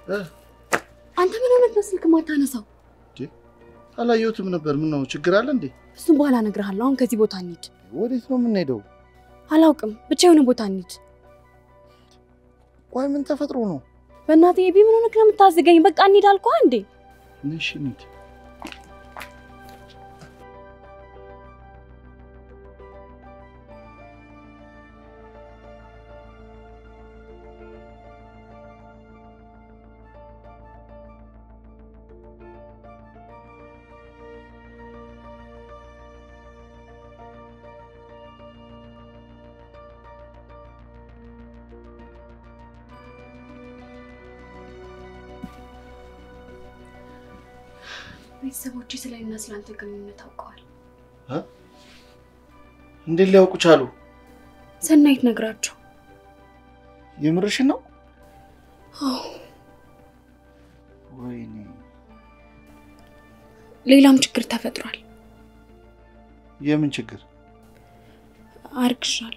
እ? አንተ ምን ሆነህ ነው ስልክ ማታነሳው? አላየሁትም ነበር። ምን ነው ችግር አለ እንዴ? እሱም በኋላ እነግርሃለሁ። አሁን ከዚህ ቦታ እንሂድ። ወዴት ነው የምንሄደው? አላውቅም፣ ብቻ የሆነ ቦታ እንሂድ። ቆይ ምን ተፈጥሮ ነው? በእናትህ ኤቢ ምን ሆነህ ነው የምታዝገኝ? በቃ እንሂድ አልኩህ እንዴ። እሺ እንሂድ። ቤተሰቦቼ ስለኔና ስለአንተ ግንኙነት አውቀዋል። እንዴት ሊያውቁ ቻሉ? ሰናይት ነግራቸው። የምርሽን ነው? አዎ፣ ወይኔ ሌላም ችግር ተፈጥሯል። የምን ችግር? አርግሻለሁ።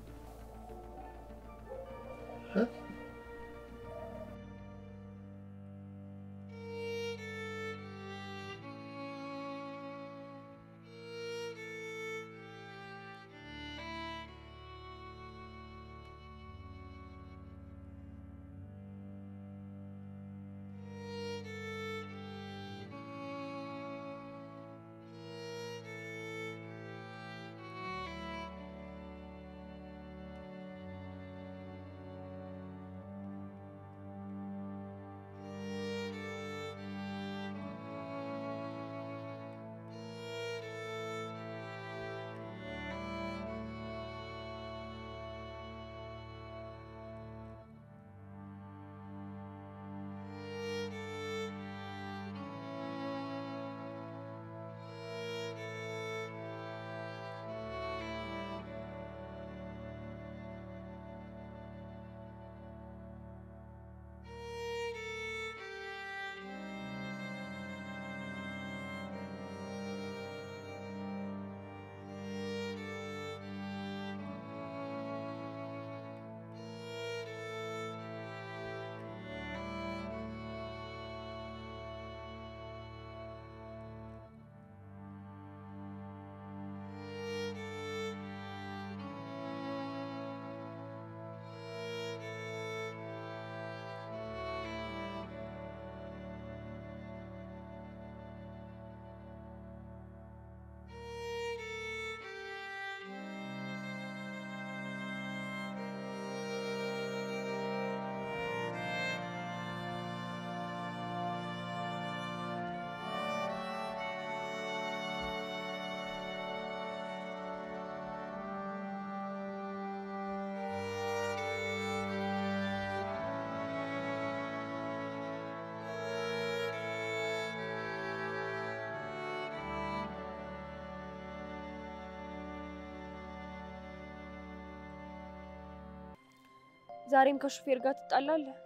ዛሬም ከሹፌር ጋር ትጣላለህ?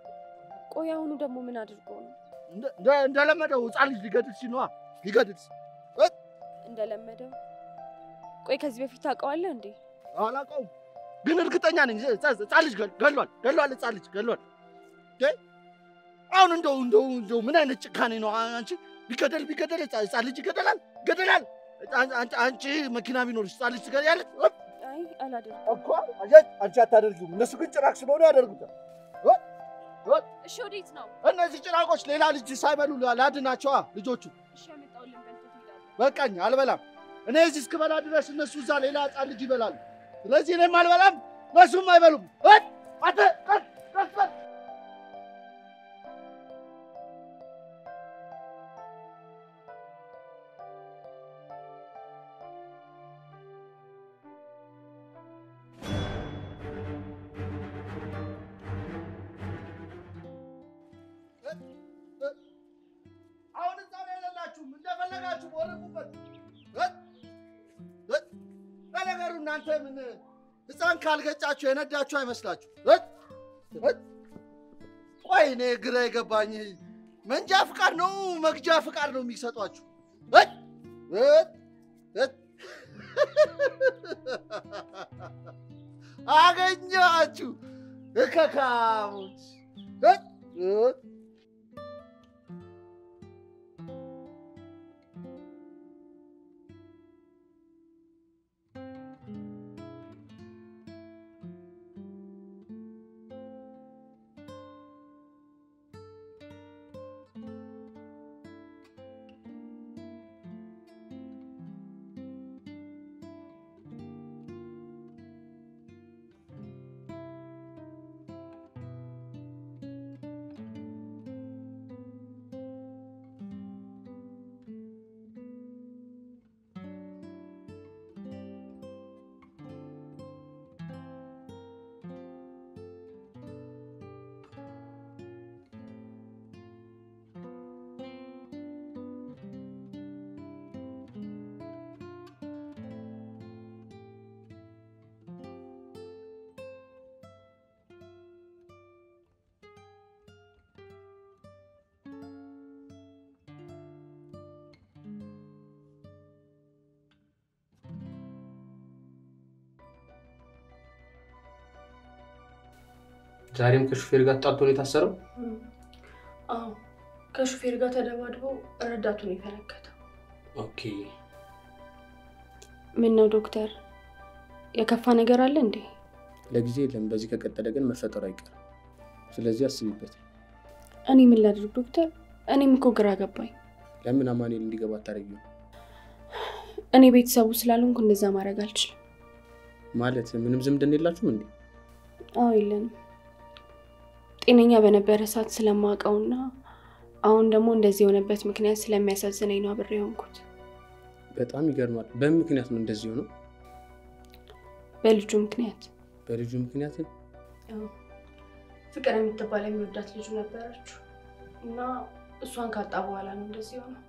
ቆይ አሁኑ ደግሞ ምን አድርጎ ነው? እንደለመደው ህፃን ልጅ ሊገድል ሲል ነዋ። ሊገድል ሲል እንደለመደው። ቆይ ከዚህ በፊት ታውቀዋለህ እንዴ? አላውቀውም፣ ግን እርግጠኛ ነኝ ህፃን ልጅ ገል- ገሏል ገሏል፣ ህፃን ልጅ ገሏል። እንዴ! አሁን እንደው እንደው እንደው ምን አይነት ጭካኔ ነው አንቺ? ቢገደል ቢገደል ህፃን ህፃን ልጅ ይገደላል ይገደላል። አን- አንቺ አንቺ መኪና ቢኖርሽ ህፃን ልጅ ትገደያለሽ አይ አላደርግም። እኮ አየሽ፣ አንቺ አታደርጊውም። እነሱ ግን ጭራቅ ስለሆኑ ያደርጉታል። እሺ ወዴት ነው? እነዚህ ጭራቆች ሌላ ልጅ ሳይበሉ ላድናቸዋ ልጆቹ። እሺ ያመጣሁልን በልተህ ትሄዳለህ። በቃኝ፣ አልበላም። እኔ እዚህ እስክበላ ድረስ እነሱ እዛ ሌላ ህፃን ልጅ ይበላሉ። ስለዚህ እኔም አልበላም፣ እነሱም አይበሉም። እት! አንተ ቀስ ቀስ በል። አሁን እዛ ላይ የሌላችሁም እንደፈለጋችሁ ወረቁበት። ለነገሩ እናንተ ምን ህፃን ካልገጫችሁ የነዳችሁ አይመስላችሁ? እት! እት! ቆይ እኔ ግራ የገባኝ መንጃ ፍቃድ ነው መግጃ ፍቃድ ነው የሚሰጧችሁ? እት! እት! እት! አገኘኋችሁ እከካሞች! እት! እት! ዛሬም ከሹፌር ጋር ተጣልቶ ነው የታሰረው? አዎ ከሹፌር ጋር ተደባድቦ ረዳቱን የፈነከተው። ኦኬ። ምን ነው ዶክተር፣ የከፋ ነገር አለ እንዴ? ለጊዜ የለም። በዚህ ከቀጠለ ግን መፈጠሩ አይቀርም። ስለዚህ አስቢበት። እኔ ምን ላድርግ ዶክተር? እኔም እኮ ግራ ገባኝ። ለምን አማኑኤል እንዲገባ አታደርጊው? እኔ ቤተሰቡ ስላልሆንኩ እንደዛ ማድረግ አልችልም። ማለት ምንም ዝምድና የላችሁም እንዴ? አዎ የለንም። ጤነኛ በነበረ ሰዓት ስለማውቀውና አሁን ደግሞ እንደዚህ የሆነበት ምክንያት ስለሚያሳዝነኝ ነው አብሬ የሆንኩት። በጣም ይገርማል። በምን ምክንያት ነው እንደዚህ ሆነው? በልጁ ምክንያት በልጁ ምክንያት አዎ። ፍቅር የምትባል የሚወዳት ልጁ ነበረችው እና እሷን ካጣ በኋላ ነው እንደዚህ ሆነው።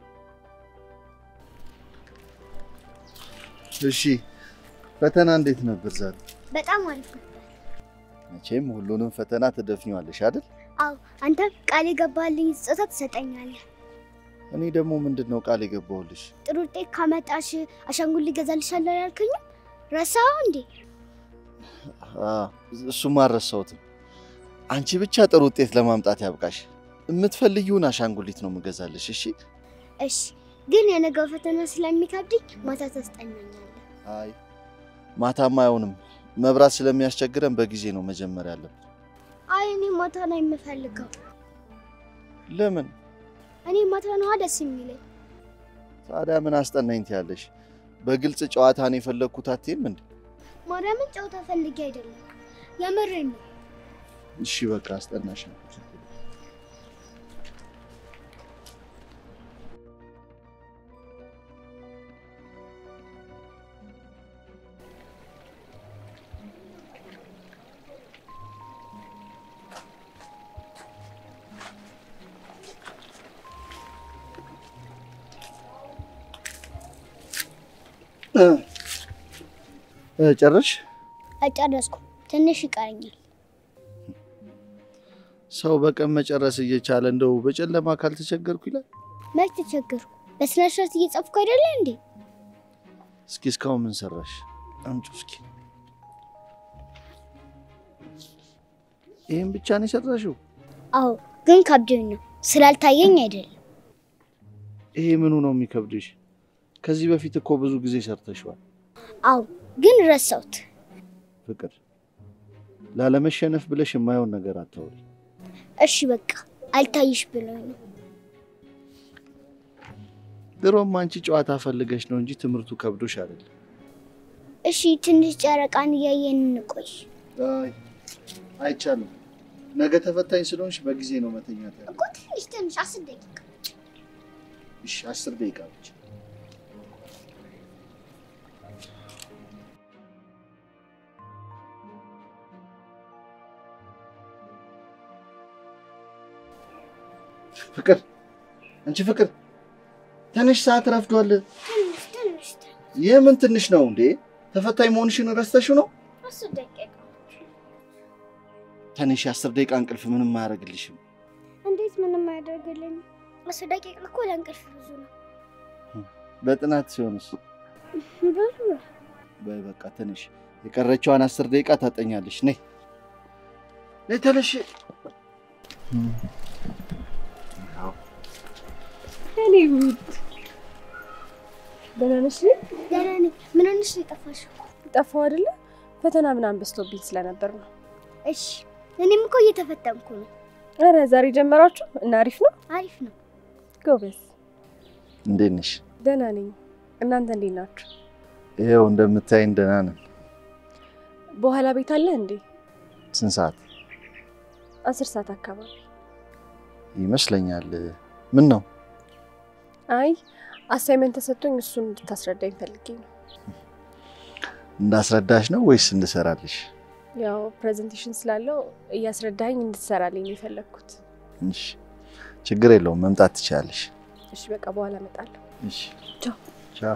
እሺ ፈተና እንዴት ነበር ዛሬ? በጣም አሪፍ ነው። መቼም ሁሉንም ፈተና ትደፍኚዋለሽ አይደል? አዎ አንተም ቃል የገባልኝ ስጦታ ትሰጠኛለህ። እኔ ደግሞ ምንድን ነው ቃል የገባሁልሽ? ጥሩ ውጤት ካመጣሽ አሻንጉሊት እገዛልሻለሁ ያልከኝም ረሳኸው እንዴ? አ፣ እሱማ አልረሳሁትም። አንቺ ብቻ ጥሩ ውጤት ለማምጣት ያብቃሽ። የምትፈልጊውን አሻንጉሊት ነው የምገዛልሽ። እሺ? እሺ፣ ግን የነገው ፈተና ስለሚከብድኝ ማታ ታስጠናኛለህ። አይ ማታማ አይሆንም፣ መብራት ስለሚያስቸግረን በጊዜ ነው መጀመር ያለብን። አይ እኔ ማታ ነው የምፈልገው። ለምን እኔ ማታ ነዋ ደስ የሚለኝ። ታዲያ ምን አስጠናኝ ትያለሽ? በግልጽ ጨዋታን የፈለግኩት አትይም እንዴ? ማርያምን ጨዋታ ፈልጌ አይደለም የምሬን ነው። እሺ በቃ አስጠናሽ። ጨረሽ? አልጨረስኩም፣ ትንሽ ይቀረኛል። ሰው በቀን መጨረስ እየቻለ እንደው በጨለማ ካልተቸገርኩ ይላል። መች ተቸገርኩ? በስነ ስርዓት እየጻፍኩ አይደለ እንዴ? እስኪ እስካሁን ምን ሰራሽ? አምጪ እስኪ። ይህን ብቻ ነው የሰራሽው? አዎ፣ ግን ከብዶኝ ነው ስላልታየኝ አይደለም። ይሄ ምኑ ነው የሚከብድሽ? ከዚህ በፊት እኮ ብዙ ጊዜ ሰርተሽዋል። አዎ፣ ግን ረሳሁት። ፍቅር፣ ላለመሸነፍ ብለሽ የማይሆን ነገር አታውሪ። እሺ በቃ አልታይሽ ብሎኝ ነው። ድሮም አንቺ ጨዋታ ፈልገሽ ነው እንጂ ትምህርቱ ከብዶሽ አይደለም። እሺ ትንሽ ጨረቃን እያየን እንቆይ። አይ አይቻልም። ነገ ተፈታኝ ስለሆንሽ በጊዜ ነው መተኛት ያለ። እኮ ትንሽ ትንሽ አስር ደቂቃ እሺ አስር ደቂቃ ብቻ። ፍቅር አንቺ ፍቅር ትንሽ ሰዓት ረፍዷል። ትንሽ ትንሽ ትንሽ የምን ትንሽ ነው እንዴ? ተፈታኝ መሆንሽን ረስተሽው ነው? አስር ደቂቃ ትንሽ የአስር ደቂቃ እንቅልፍ ምንም አያደርግልሽም። እንዴት ምንም አያደርግልኝ? አስር ደቂቃ እኮ ለእንቅልፍ ብዙ ነው። በጥናት ሲሆንስ? ብዙ ነው። በይ በቃ ትንሽ የቀረችዋን አስር ደቂቃ ታጠኛለሽ። ነይ ነይ ተነሽ። እኔ ውድ ደህና ነሽ? ደህና ነኝ። ምን ሆነሽ ነው የጠፋሽው? ጠፋው አይደለ? ፈተና ምናምን በዝቶብኝ ስለነበር ነው። እሺ እኔም እኮ እየተፈተንኩ ነው። ኧረ ዛሬ ጀመራችሁ እና አሪፍ ነው። አሪፍ ነው። ጎበዝ። እንዴት ነሽ? ደህና ነኝ። እናንተ እንዴት ናችሁ? ይኸው እንደምታይን ደህና ነን። በኋላ ቤት አለ እንዴ? ስንት ሰዓት አስር ሰዓት አካባቢ። ይመስለኛል? ምን ነው? አይ አሳይመንት ተሰጥቶኝ እሱን እንድታስረዳኝ ፈልጌ ነው። እንዳስረዳሽ ነው ወይስ እንድሰራልሽ? ያው ፕሬዘንቴሽን ስላለው እያስረዳኝ እንድትሰራልኝ ነው የፈለግኩት። እሺ፣ ችግር የለውም መምጣት ትችላለሽ። እሺ በቃ በኋላ እመጣለሁ። እሺ፣ ቻው። ቻው።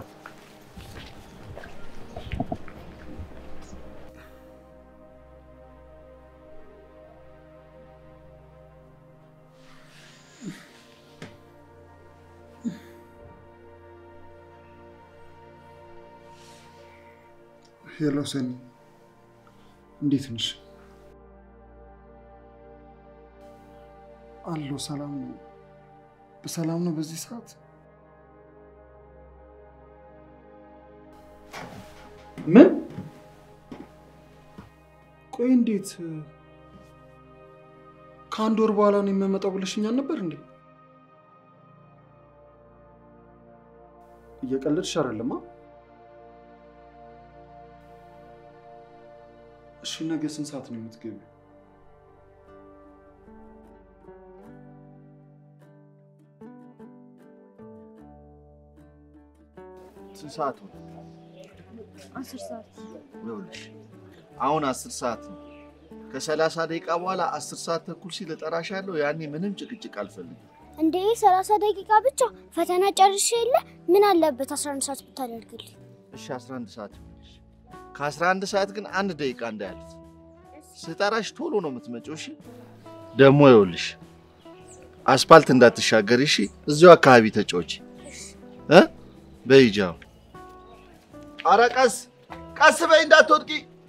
ሄሎ ሰኒ፣ እንዴት ነሽ? አለሁ። ሰላም ነው። በሰላም ነው በዚህ ሰዓት? ምን? ቆይ እንዴት ከአንድ ወር በኋላ ነው የምመጣው ብለሽኛል ነበር እንዴ? እየቀለድሽ አይደለማ? እሺ ነገ ስንት ሰዓት ነው የምትገቢው? ስንት ሰዓት ሆነ? አስር ሰዓት ይኸውልሽ አሁን አስር ሰዓት ነው። ከሰላሳ ደቂቃ በኋላ አስር ሰዓት ተኩል ሲል እጠራሻለሁ። ያኔ ምንም ጭቅጭቅ አልፈልግም። እንዴ ሰላሳ ደቂቃ ብቻ ፈተና ጨርሼ የለ ምን አለበት አስራ አንድ ሰዓት ብታደርግልኝ? እሺ 11 ሰዓት ይሆንሽ። ከ11 ሰዓት ግን አንድ ደቂቃ እንዳያልፍ ስጠራሽ ቶሎ ነው የምትመጪው። እሺ ደግሞ ይኸውልሽ አስፓልት እንዳትሻገሪ እሺ። እዚሁ አካባቢ ተጫወቺ እ በይጃው ኧረ ቀስ ቀስ በይ እንዳትወድቂ።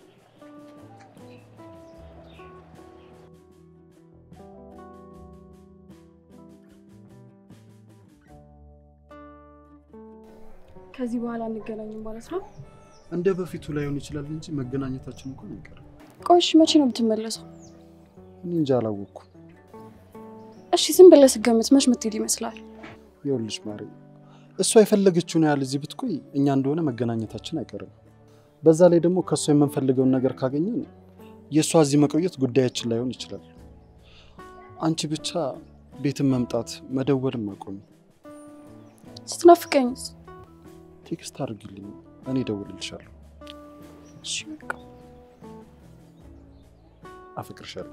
ከዚህ በኋላ እንገናኝም ማለት ነው? እንደ በፊቱ ላይሆን ይችላል እንጂ መገናኘታችን እንኳን አይቀርም። ቆይሽ መቼ ነው የምትመለሰው? እኔ እንጃ አላወቅኩም። እሺ ዝም ብለህ ስገምት መች ምትሄድ ይመስላል? ይኸውልሽ ማሪ፣ እሷ የፈለገችውን ያህል እዚህ ብትቆይ እኛ እንደሆነ መገናኘታችን አይቀርም። በዛ ላይ ደግሞ ከእሷ የምንፈልገውን ነገር ካገኘን የእሷ እዚህ መቆየት ጉዳያችን ላይሆን ይችላል። አንቺ ብቻ ቤትን መምጣት መደወልም አቆሚ። ስትናፍቀኝስ? ቴክስት አድርግልኝ፣ እኔ እደውልልሻለሁ። እሺ በቃ አፈቅርሻለሁ።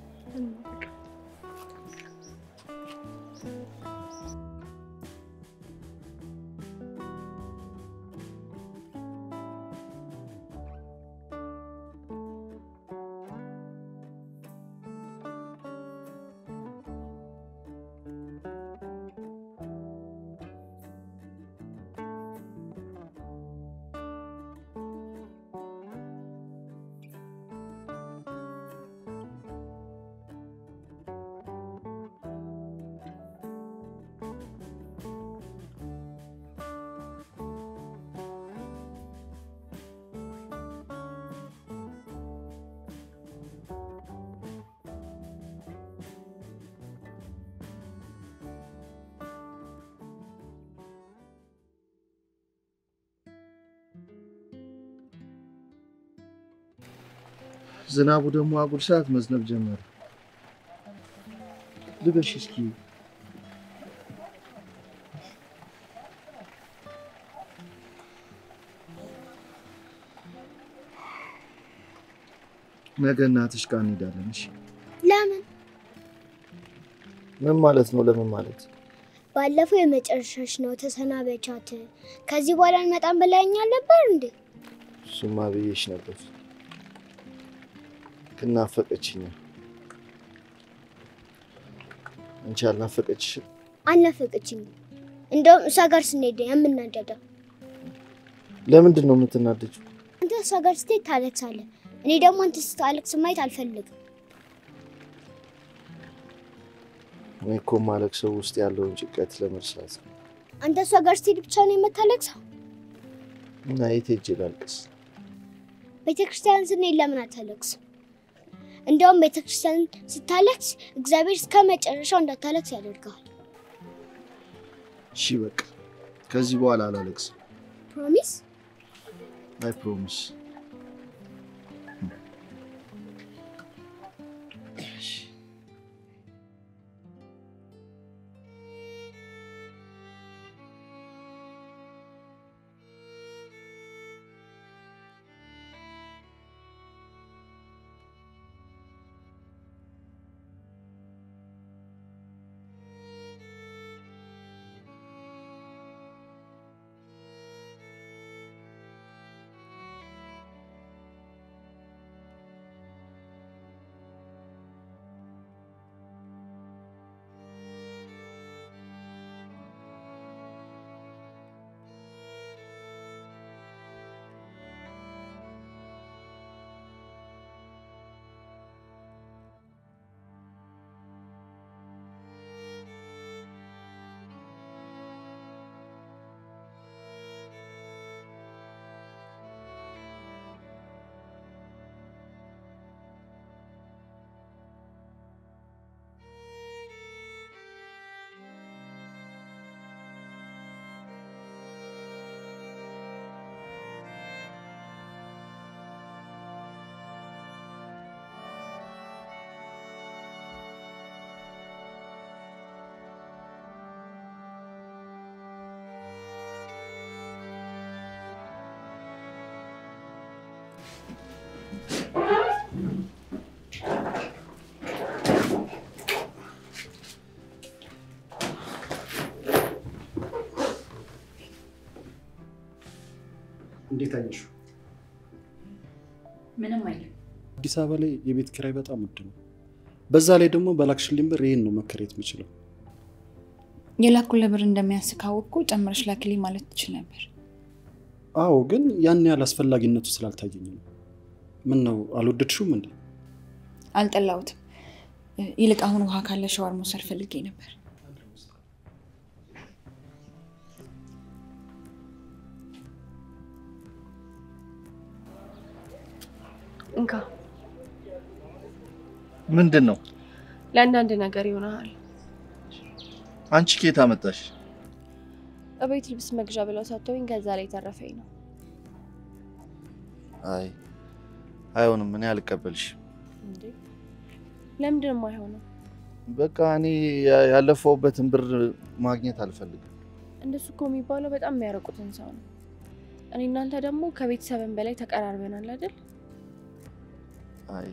ዝናቡ ደግሞ አጉል ሰዓት መዝነብ ጀመረ። ልበሽ እስኪ ነገ እናትሽ ጋር እንሄዳለን። እሺ ለምን? ምን ማለት ነው? ለምን ማለት ባለፈው የመጨረሻሽ ነው ተሰናበቻት። ከዚህ በኋላ እንመጣም ብላኛል ነበር እንዴ? እሱማ ብዬሽ ነበር፣ ግን ናፈቀችኝ። አንቺ አልናፈቀችሽም? አልናፈቀችኝም። እንደውም እሷ ጋር ስንሄድ ነው የምናደደው። ለምንድን ነው የምትናደጂው? አንተ እሷ ጋር ስትሄድ ታለቅሳለህ። እኔ ደግሞ አንተ ስታለቅስ ማየት አልፈልግም። እኔ እኮ ማለቅሰው ውስጥ ያለውን ጭንቀት ለመርሳት ነው። አንተ እሷ ጋር ስትሄድ ብቻ ነው የምታለቅሰው። እና የት ሄጄ ላልቅስ? ቤተክርስቲያን ስንሄድ ለምን አታለቅስም? እንደውም ቤተክርስቲያን ስታለቅስ እግዚአብሔር እስከ መጨረሻው እንዳታለቅስ ያደርገዋል። እሺ በቃ ከዚህ በኋላ አላለቅስም። ፕሮሚስ? አይ ፕሮሚስ። እንዴት አየሽው? ምንም አይልም። አዲስ አበባ ላይ የቤት ኪራይ በጣም ውድ ነው። በዛ ላይ ደግሞ በላክሽልኝ ብር ይህን ነው መከራየት የምችለው። የላኩልህ ብር እንደሚያንስ ካወቅኩ ጨምረሽ ላክልኝ ማለት ትችል ነበር። አዎ፣ ግን ያን ያህል አስፈላጊነቱ ስላልታየኝ ነው። ምን ነው አልወደድሽውም እንዴ? አልጠላሁትም። ይልቅ አሁን ውሃ ካለ ሸዋር መውሰድ ፈልጌ ነበር። እንካ ምንድን ነው? ለአንዳንድ ነገር ይሆናል። አንቺ ኬት አመጣሽ? እቤት ልብስ መግዣ ብለው ሰጥተውኝ ከዛ ላይ ተረፈኝ ነው። አይ አይሆንም፣ እኔ አልቀበልሽም። እንዴ ለምንድን ነው የማይሆነው? በቃ እኔ ያ- ያለፈውበትን ብር ማግኘት አልፈልግም። እንደሱ እኮ የሚባለው በጣም የሚያረቁትን ሰው ነው። እኔ እናንተ ደግሞ ከቤተሰብን በላይ ተቀራርበናል አይደል? አይ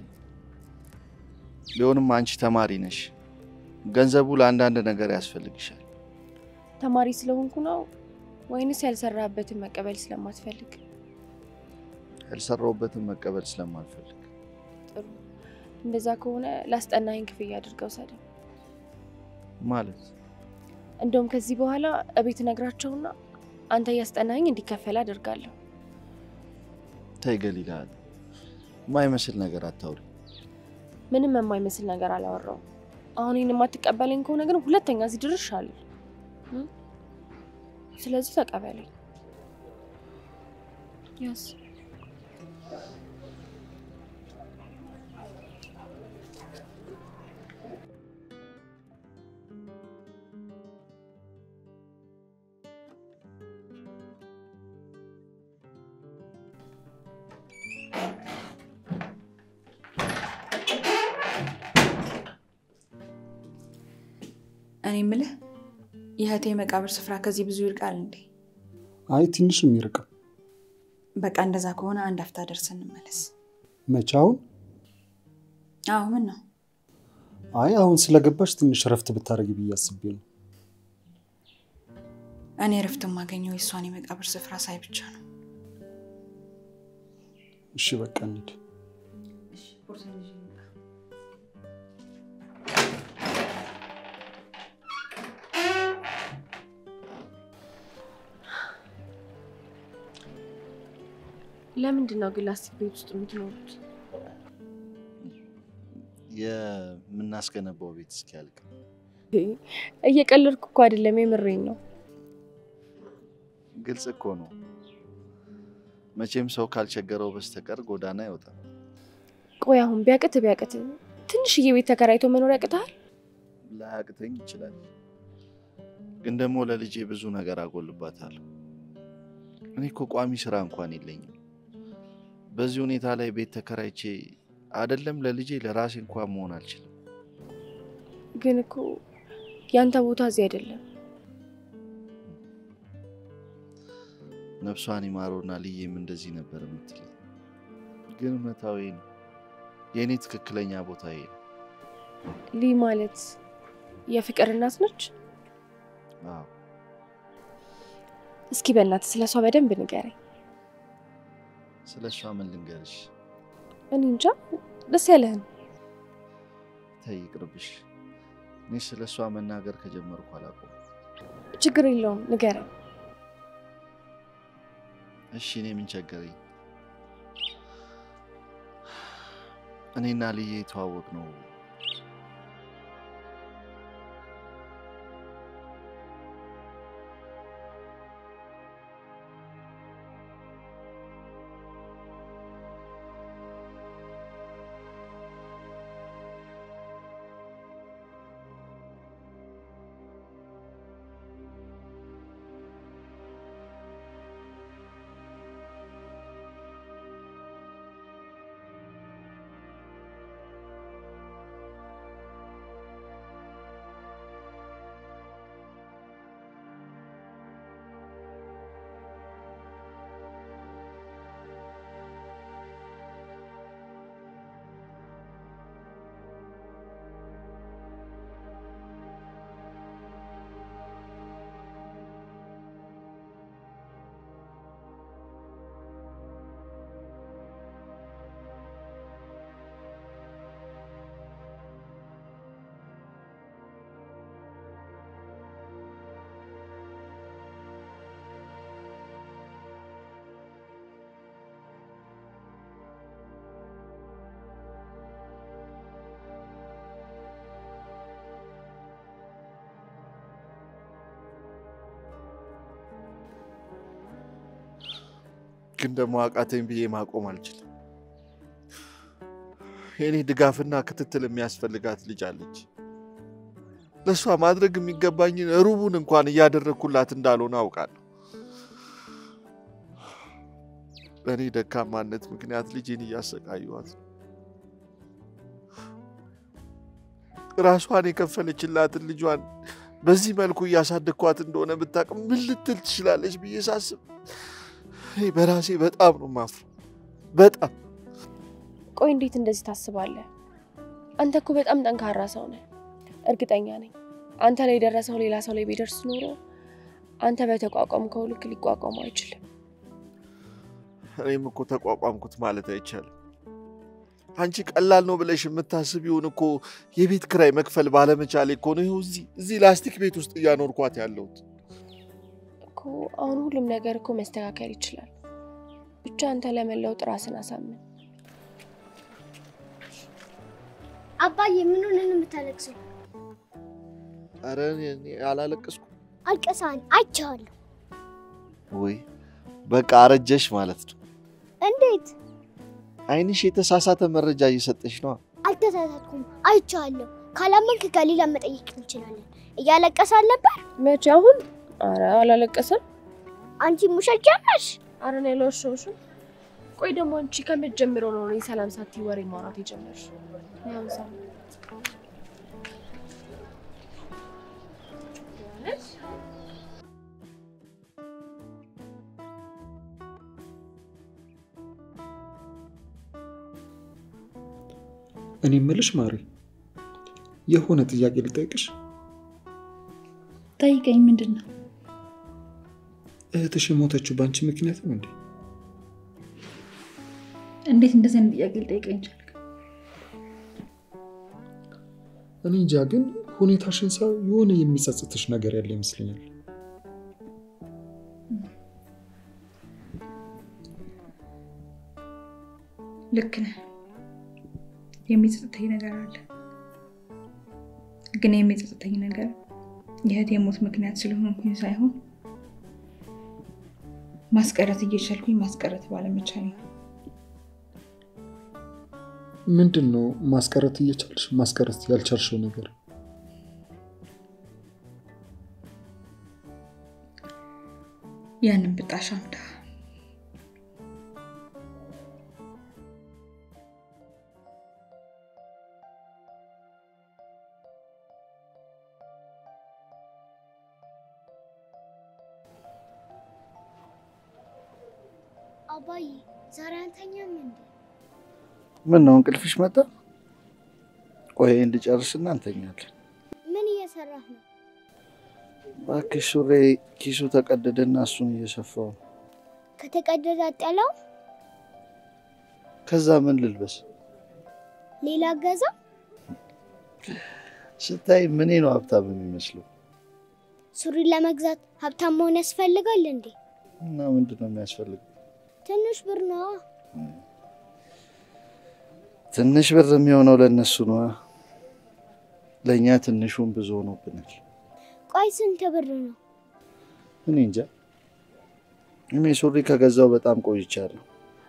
ቢሆንም አንቺ ተማሪ ነሽ፣ ገንዘቡ ለአንዳንድ ነገር ያስፈልግሻል። ተማሪ ስለሆንኩ ነው ወይንስ ያልሰራበትን መቀበል ስለማትፈልግ? ያልሰራሁበትን መቀበል ስለማልፈልግ ጥሩ። እንደዛ ከሆነ ላስጠናኝ ክፍያ አድርገው ሰደ ማለት እንደውም ከዚህ በኋላ እቤት ነግራቸውና አንተ እያስጠናኝ እንዲከፈል አደርጋለሁ። ተይ ገሊላ፣ የማይመስል ነገር አታውሪ። ምንም የማይመስል ነገር አላወራውም። አሁን ይህን የማትቀበለኝ ከሆነ ግን ሁለተኛ እዚህ ድርሽ አለ። ስለዚህ ተቀበለኝ። ያስ እኔ የምልህ የእህቴ መቃብር ስፍራ ከዚህ ብዙ ይርቃል እንዴ? አይ ትንሽ የሚርቀው በቃ እንደዛ ከሆነ አንድ አፍታ ደርሰን እንመለስ። መቼ? አሁን? አዎ ምን ነው አይ አሁን ስለገባሽ ትንሽ እረፍት ብታደርጊ ብዬ አስቤ ነው። እኔ እረፍት የማገኘው የእሷን የመቃብር ስፍራ ሳይ ብቻ ነው። እሺ በቃ እንሂድ። ለምንድን ነው ግን ላስቲክ ቤት ውስጥ የምትኖሩት? የምናስገነባው ቤት እስኪያልቅ እየቀለድኩ እኮ አይደለም፣ የምሬን ነው። ግልጽ እኮ ነው። መቼም ሰው ካልቸገረው በስተቀር ጎዳና አይወጣም። ቆይ አሁን ቢያቅት ቢያቅት ትንሽዬ ቤት ተከራይቶ መኖር ያቅታል? ላያቅተኝ ይችላል፣ ግን ደግሞ ለልጄ ብዙ ነገር አጎልባታለሁ። እኔ እኮ ቋሚ ስራ እንኳን የለኝም። በዚህ ሁኔታ ላይ ቤት ተከራይቼ አይደለም ለልጄ ለራሴ እንኳን መሆን አልችልም። ግን እኮ ያንተ ቦታ እዚህ አይደለም። ነፍሷን ይማረውና ልዬም እንደዚህ ነበር የምትለኝ፣ ግን እውነታዊ ነው። የእኔ ትክክለኛ ቦታ ይሄ ነው። ሊ ማለት የፍቅር እናት ነች። አዎ እስኪ በእናትህ ስለ እሷ በደንብ ንገረኝ። ስለ እሷ ምን ልንገርሽ? እኔ እንጃ፣ ደስ ያለህን። ተይ ይቅርብሽ። እኔ ስለ እሷ መናገር ከጀመርኩ አላውቅም። ችግር የለውም ንገረኝ። እሺ እኔ ምን ቸገረኝ? እኔና ልዬ የተዋወቅ ነው ግን ደግሞ አቃተኝ ብዬ ማቆም አልችልም። የኔ ድጋፍና ክትትል የሚያስፈልጋት ልጅ አለች። ለእሷ ማድረግ የሚገባኝን ሩቡን እንኳን እያደረግኩላት እንዳልሆነ አውቃለሁ። በእኔ ደካማነት ምክንያት ልጄን እያሰቃየኋት ነው። ራሷን የከፈለችላትን ልጇን በዚህ መልኩ እያሳደግኳት እንደሆነ ብታውቅ ምን ልትል ትችላለች ብዬ ሳስብ እኔ በራሴ በጣም ነው ማፍረው። በጣም ቆይ እንዴት እንደዚህ ታስባለህ? አንተ እኮ በጣም ጠንካራ ሰው ነህ። እርግጠኛ ነኝ አንተ ላይ የደረሰው ሌላ ሰው ላይ ቢደርስ ኖሮ አንተ በተቋቋምከው ልክ ሊቋቋሙ አይችልም። እኔም እኮ ተቋቋምኩት ማለት አይቻልም። አንቺ ቀላል ነው ብለሽ የምታስቢውን እኮ የቤት ክራይ መክፈል ባለመቻሌ እኮ ነው ይኸው እዚህ እዚህ ላስቲክ ቤት ውስጥ እያኖርኳት ያለሁት። እኮ አሁን ሁሉም ነገር እኮ መስተካከል ይችላል። ብቻ አንተ ለመለወጥ ራስን አሳምን። አባዬ ምን ሆነን ነው የምታለቅሰው? ኧረ እኔ አላለቀስኩም። አልቀሳን አይቼዋለሁ። ወይ በቃ አረጀሽ ማለት ነው። እንዴት? አይንሽ የተሳሳተ መረጃ እየሰጠሽ ነው። አልተሳሳትኩም፣ አይቼዋለሁ። ካላመንክ ከሌላ መጠየቅ እንችላለን። እያለቀሰ አልነበር? መቼ? አሁን? አረ አላለቀሰም። አንቺ ሙሸት ጀመርሽ? አረ እኔ አልዋሸሁሽም። ቆይ ደግሞ አንቺ ከመጀመሪያው ነው እኔ ሰላም ሳትይ ወሬ ማውራት የጀመርሽ? ያው ሰላም እኔ የምልሽ ማሪ፣ የሆነ ጥያቄ ልጠይቅሽ። ጠይቀኝ። ምንድን ነው? እህትሽ የሞተችው በአንቺ ምክንያት ነው እንዴ? እንዴት እንደዚህ አይነት ጥያቄ ልጠይቀኝ ቻልክ? እኔ እንጃ፣ ግን ሁኔታሽን ሳይ የሆነ የሚጸጽትሽ ነገር ያለ ይመስለኛል። ልክ ነህ። የሚጸጽተኝ ነገር አለ። ግን የሚጸጽተኝ ነገር የእህቴ የሞት ምክንያት ስለሆንኩኝ ሳይሆን ማስቀረት እየቻልኩኝ ማስቀረት ባለመቻል ነው። ምንድን ነው ማስቀረት እየቻልሽ ማስቀረት ያልቻልሽው ነገር? ያንን ብጣሽ አምዳ አባዬ ዛሬ አንተኛም እንዴ? ምን ነው እንቅልፍሽ መጣ? ቆይ እንድጨርስና እንተኛለን። ምን እየሰራህ ነው? እባክሽ ሱሬ ኪሱ ተቀደደና እሱን እየሰፋው ነው። ከተቀደደ አጠላው ከዛ ምን ልልበስ? ሌላ ገዛ? ስታይ ምኔ ነው ሀብታም የሚመስለው? ሱሪ ለመግዛት ሀብታም መሆን ያስፈልጋል እንዴ? እና ምንድን ነው የሚያስፈልገው? ትንሽ ብር ነዋ። ትንሽ ብር የሚሆነው ለእነሱ ነዋ። ለእኛ ትንሹን ብዙ ሆኖብናል። ቆይ ስንት ብር ነው? እኔ እንጃ። እኔ ሱሪ ከገዛው በጣም ቆይቻለሁ።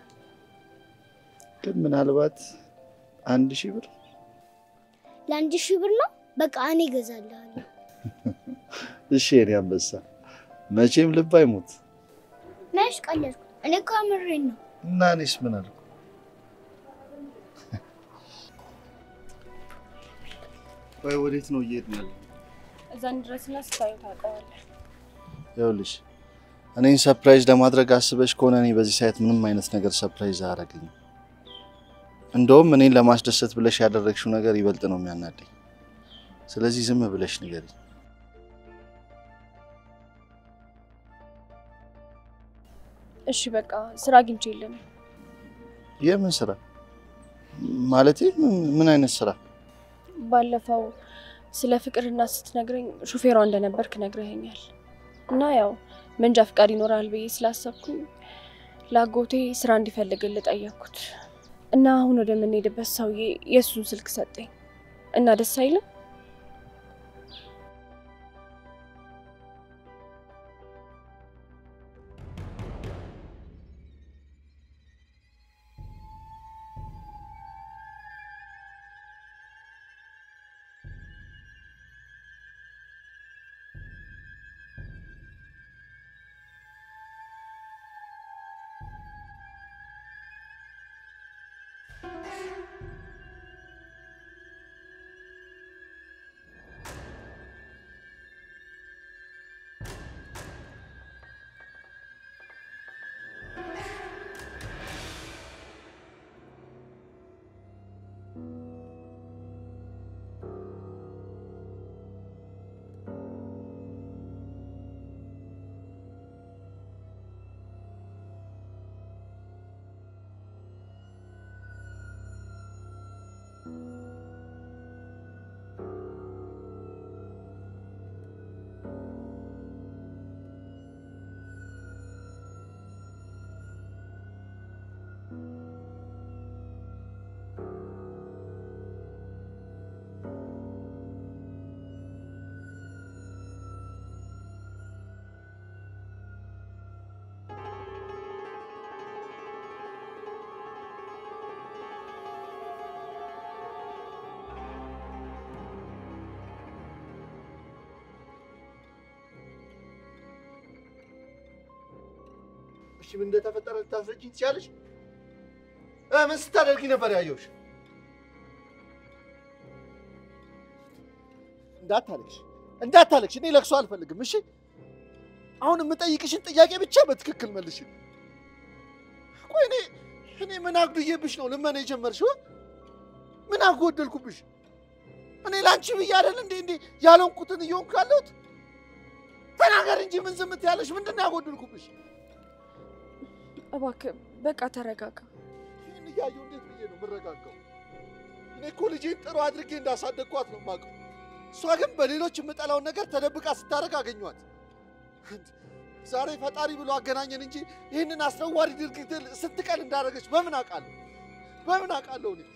ግን ምናልባት አንድ ሺህ ብር ለአንድ ሺህ ብር ነው። በቃ እኔ እገዛልሃለሁ። እሺ፣ የኔ አንበሳ መቼም ልብ አይሞት ነሽ ቀለድኩ። እኔ እኮ አምሬን ነው። እና እኔስ ምን አልኩ? ቆይ ወዴት ነው እየሄድን ያለ? እዛን ድረስና ስታዩ ታውቀዋለህ። ይኸውልሽ እኔን ሰርፕራይዝ ለማድረግ አስበሽ ከሆነ እኔ በዚህ ሰዓት ምንም አይነት ነገር ሰርፕራይዝ አያደርገኝም። እንደውም እኔን ለማስደሰት ብለሽ ያደረግሽው ነገር ይበልጥ ነው የሚያናደኝ። ስለዚህ ዝም ብለሽ ንገሪኝ። እሺ በቃ ስራ አግኝቼ የለም። የምን ስራ ማለቴ? ምን- ምን አይነት ስራ? ባለፈው ስለ ፍቅርና ስትነግረኝ ሹፌሯ እንደነበርክ ነግረኸኛል እና ያው መንጃ ፍቃድ ይኖራል ብዬ ስላሰብኩኝ ለአጎቴ ስራ እንዲፈልግልህ ጠየቅኩት እና አሁን ወደምንሄድበት ሰውዬ የእሱን ስልክ ሰጠኝ እና ደስ አይልም? ምን እንደተፈጠረ ልታስረጂኝ ትችያለሽ? እ ምን ስታደርጊ ነበር ያየሁሽ? እንዳታለቅሽ እንዳታለቅሽ። እኔ ለቅሶ አልፈልግም። እሺ አሁን የምጠይቅሽን ጥያቄ ብቻ በትክክል መልሽ። ቆይ እኔ እኔ ምን አጉድዬብሽ ነው ልመና የጀመርሽው? ምን አጎደልኩብሽ? እኔ ለአንቺ ብዬ አይደል እንዴ እንዴ ያለንኩትን እየሆንኩ ያለሁት? ተናገር እንጂ ምን ዝም ትያለሽ? ምንድን ነው ያጎደልኩብሽ? እባክህ በቃ ተረጋጋ። ይህን እያየሁ እንዴት ብዬ ነው የምረጋጋው? እኔ እኮ ልጄን ጥሩ አድርጌ እንዳሳደግኳት ነው የማውቀው። እሷ ግን በሌሎች የምጠላውን ነገር ተደብቃ ስታደርግ አገኟት። ዛሬ ፈጣሪ ብሎ አገናኘን እንጂ ይህንን አስነዋሪ ድርጊት ስንት ቀን እንዳደረገች በምን አውቃለሁ? በምን አውቃለሁ? እኔ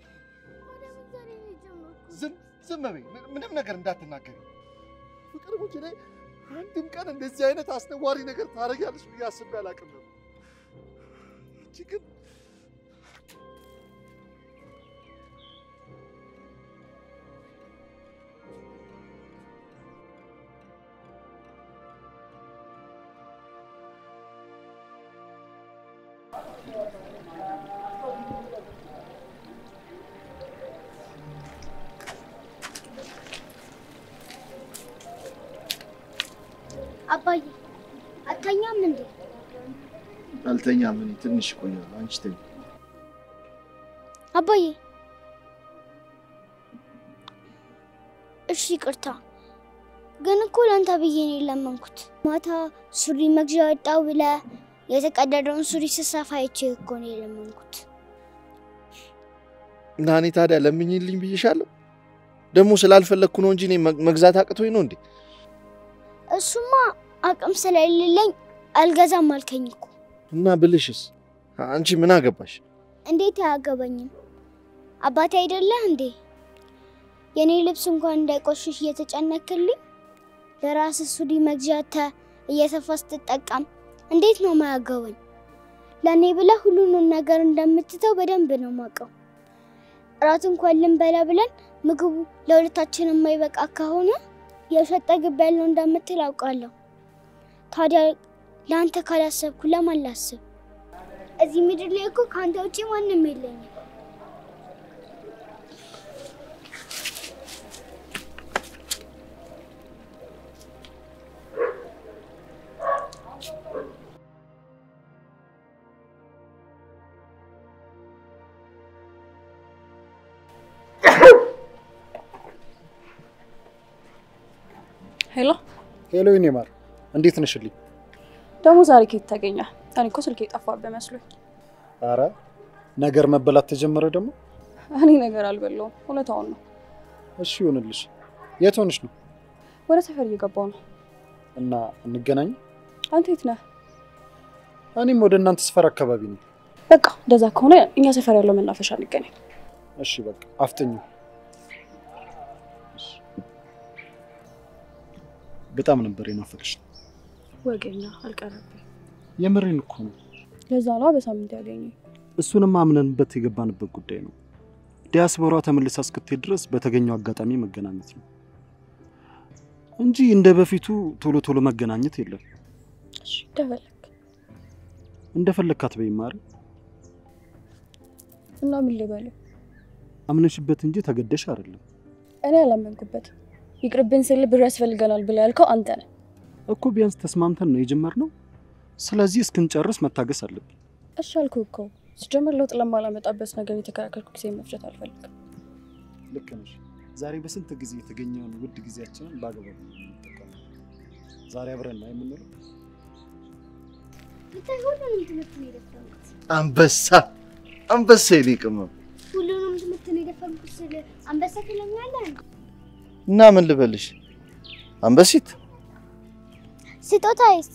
ዝም ዝም በይ፣ ምን- ምንም ነገር እንዳትናገሪ። ፍቅር ሙች እኔ አንድም ቀን እንደዚህ አይነት አስነዋሪ ነገር ታደርጊያለሽ ብዬ አስቤ አላውቅም ነበር። አንቺ ግን አባዬ አተኛም እንዴ? አልተኛም። እኔ ትንሽ እቆያለሁ። አንቺ ተኝ። አባዬ እሺ ይቅርታ፣ ግን እኮ ለአንተ ብዬ ነው የለመንኩት። ማታ ሱሪ መግዣ ወጣው ብለ የተቀደደውን ሱሪ ስሰፋ አይቼ እኮ ነው የለመንኩት። እና እኔ ታዲያ ለምኝልኝ ብዬሻለሁ። ደግሞ ስላልፈለግኩ ነው እንጂ እኔ መግ- መግዛት አቅቶኝ ነው እንዴ? እሱማ አቅም ስለሌለኝ አልገዛም አልከኝ እኮ። እና ብልሽስ አንቺ ምን አገባሽ? እንዴት አያገባኝም? አባቴ አይደለህ እንዴ? የኔ ልብስ እንኳን እንዳይቆሽሽ እየተጨነክልኝ ለራስህ ሱሪ መግዣተ እየሰፋ ስትጠቀም እንዴት ነው ማያገባኝ? ለእኔ ብለህ ሁሉንም ነገር እንደምትተው በደንብ ነው ማውቀው። እራት እንኳን ልንበላ ብለን ምግቡ ለሁለታችን የማይበቃ ከሆነ የሸጠ ግብ ያለው እንደምትል አውቃለሁ። ታዲያ ለአንተ ካላሰብኩ ለማን ላስብ? እዚህ ምድር ላይ እኮ ከአንተ ውጭ ማንም የለኝም። ሄሎ፣ ሄሎ የኔ ማር እንዴት ነሽልኝ? ደግሞ ዛሬ ከየት ተገኘ? እኔ እኮ ስልክ የጠፋብህ መስሎኝ። አረ ነገር መበላት ተጀመረ ደግሞ። እኔ ነገር አልበላውም፣ እውነታውን ነው። እሺ ይሆንልሽ። የት ሆነሽ ነው? ወደ ሰፈር እየገባው ነው። እና እንገናኝ። አንተ የት ነህ? እኔም ወደ እናንተ ሰፈር አካባቢ ነኝ። በቃ እንደዛ ከሆነ እኛ ሰፈር ያለው መናፈሻ እንገናኝ። እሺ በቃ አፍጥኙ። እሺ። በጣም ነበር የናፈቅሽ። ወገኛ አልቀረብኝ። የምሬን እኮ ነው። ለዛ ነዋ በሳምንት ያገኘኝ። እሱንም አምነንበት የገባንበት ጉዳይ ነው። ዲያስፖራ ተመልሳ እስክትሄድ ድረስ በተገኘው አጋጣሚ መገናኘት ነው እንጂ እንደ በፊቱ ቶሎ ቶሎ መገናኘት የለም። እሺ እንደፈለግ እንደፈለግካት በይ ማሪ። እና ምን ልበልህ? አምነሽበት እንጂ ተገደሽ አይደለም እኔ አላመንኩበትም። ይቅርብን ስል ብር ያስፈልገናል ብለህ ያልከው አንተ ነህ። እኮ ቢያንስ ተስማምተን ነው የጀመርነው። ስለዚህ እስክንጨርስ መታገስ አለብን። እሺ አልኩህ እኮ ሲጀምር ለውጥ ለማላመጣበት ነገር የተከራከርኩ ጊዜ መፍጀት አልፈልግም። ልክ ነሽ። ዛሬ በስንት ጊዜ የተገኘውን ውድ ጊዜያችንን በአግባቡ እንጠቀም። ዛሬ አብረን ነው የምንለው። ብታይ ሁሉንም ትምህርት ነው የደፈንኩት። አንበሳ አንበሳ የኔ ቅመም ሁሉንም ትምህርት ነው የደፈንኩት ስል አንበሳ ትለኛለህ? እና ምን ልበልሽ አንበሲት? ስጦታዬስ?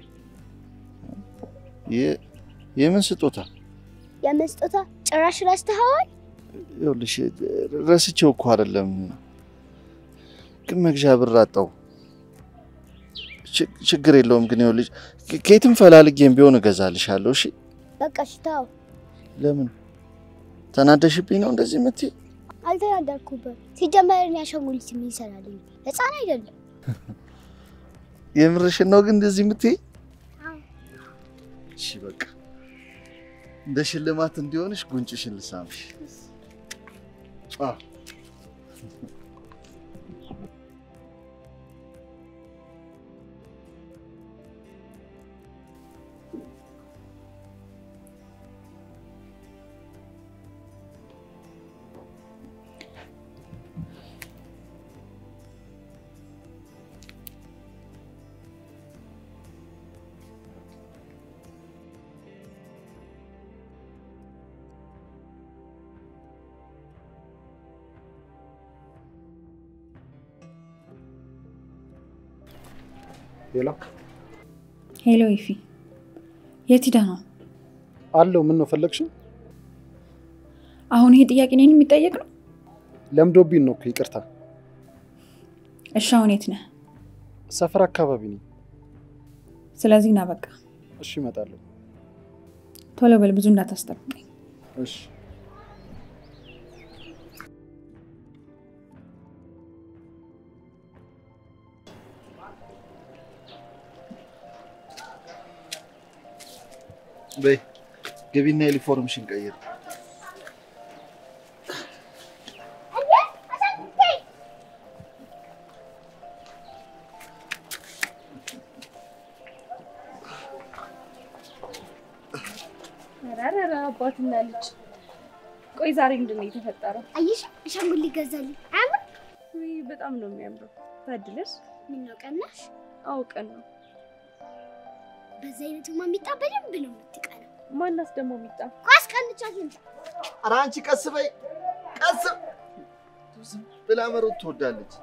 የ- የምን ስጦታ? የምን ስጦታ? ጭራሽ ረስተኸዋል? ይኸውልሽ ረስቼው እኮ አይደለም፣ ግን መግዣ ብር አጣው። ች- ችግር የለውም ግን ይኸውልሽ ከ- ከየትም ፈላልጌም ቢሆን እገዛልሻለሁ። እሺ? በቃ እሺ ተው። ለምን ተናደሽብኝ ነው እንደዚህ የምትይ? አልተናደድኩብህም። ሲጀመር እኔ አሻንጉሊት ምን ይሰራልኝ? ህፃን አይደለም። የምርሽን ነው ግን እንደዚህ የምትይ? እሺ በቃ እንደ ሽልማት እንዲሆንሽ ጉንጭሽን ልሳምሽ። አ ሌላ ሄሎ ይፊ፣ የት ሄደህ ነው? አለው። ምን ነው ፈለግሽኝ? አሁን ይሄ ጥያቄ እኔን የሚጠየቅ ነው? ለምዶብኝ ነው እኮ ይቅርታ። እሺ አሁን የት ነህ? ሰፈር አካባቢ ነኝ። ስለዚህ ና በቃ እሺ እመጣለሁ። ቶሎ በል፣ ብዙ እንዳታስጠብቀኝ። እሺ በይ ገቢና ዩኒፎርምሽን ቀይር። ኧረ አባትና ልጅ ቆይ ዛሬ ምንድን ነው የተፈጠረው? አየሽ አሻንጉሊት ሊገዛልኝ አያምር? ውይ በጣም ነው የሚያምረው። ታድለሽ። ምነው ቀናሽ? አውቀን ነው። በዛ አይነቱማ ሚጣ በደንብ ነው የምትቀናው። ማናስ ደግሞ የሚጣ ኳስ ቀንቻት ልምጣ። ኧረ አንቺ ቀስ በይ ቀስ ዝም ብላ መሮጥ ትወዳለች።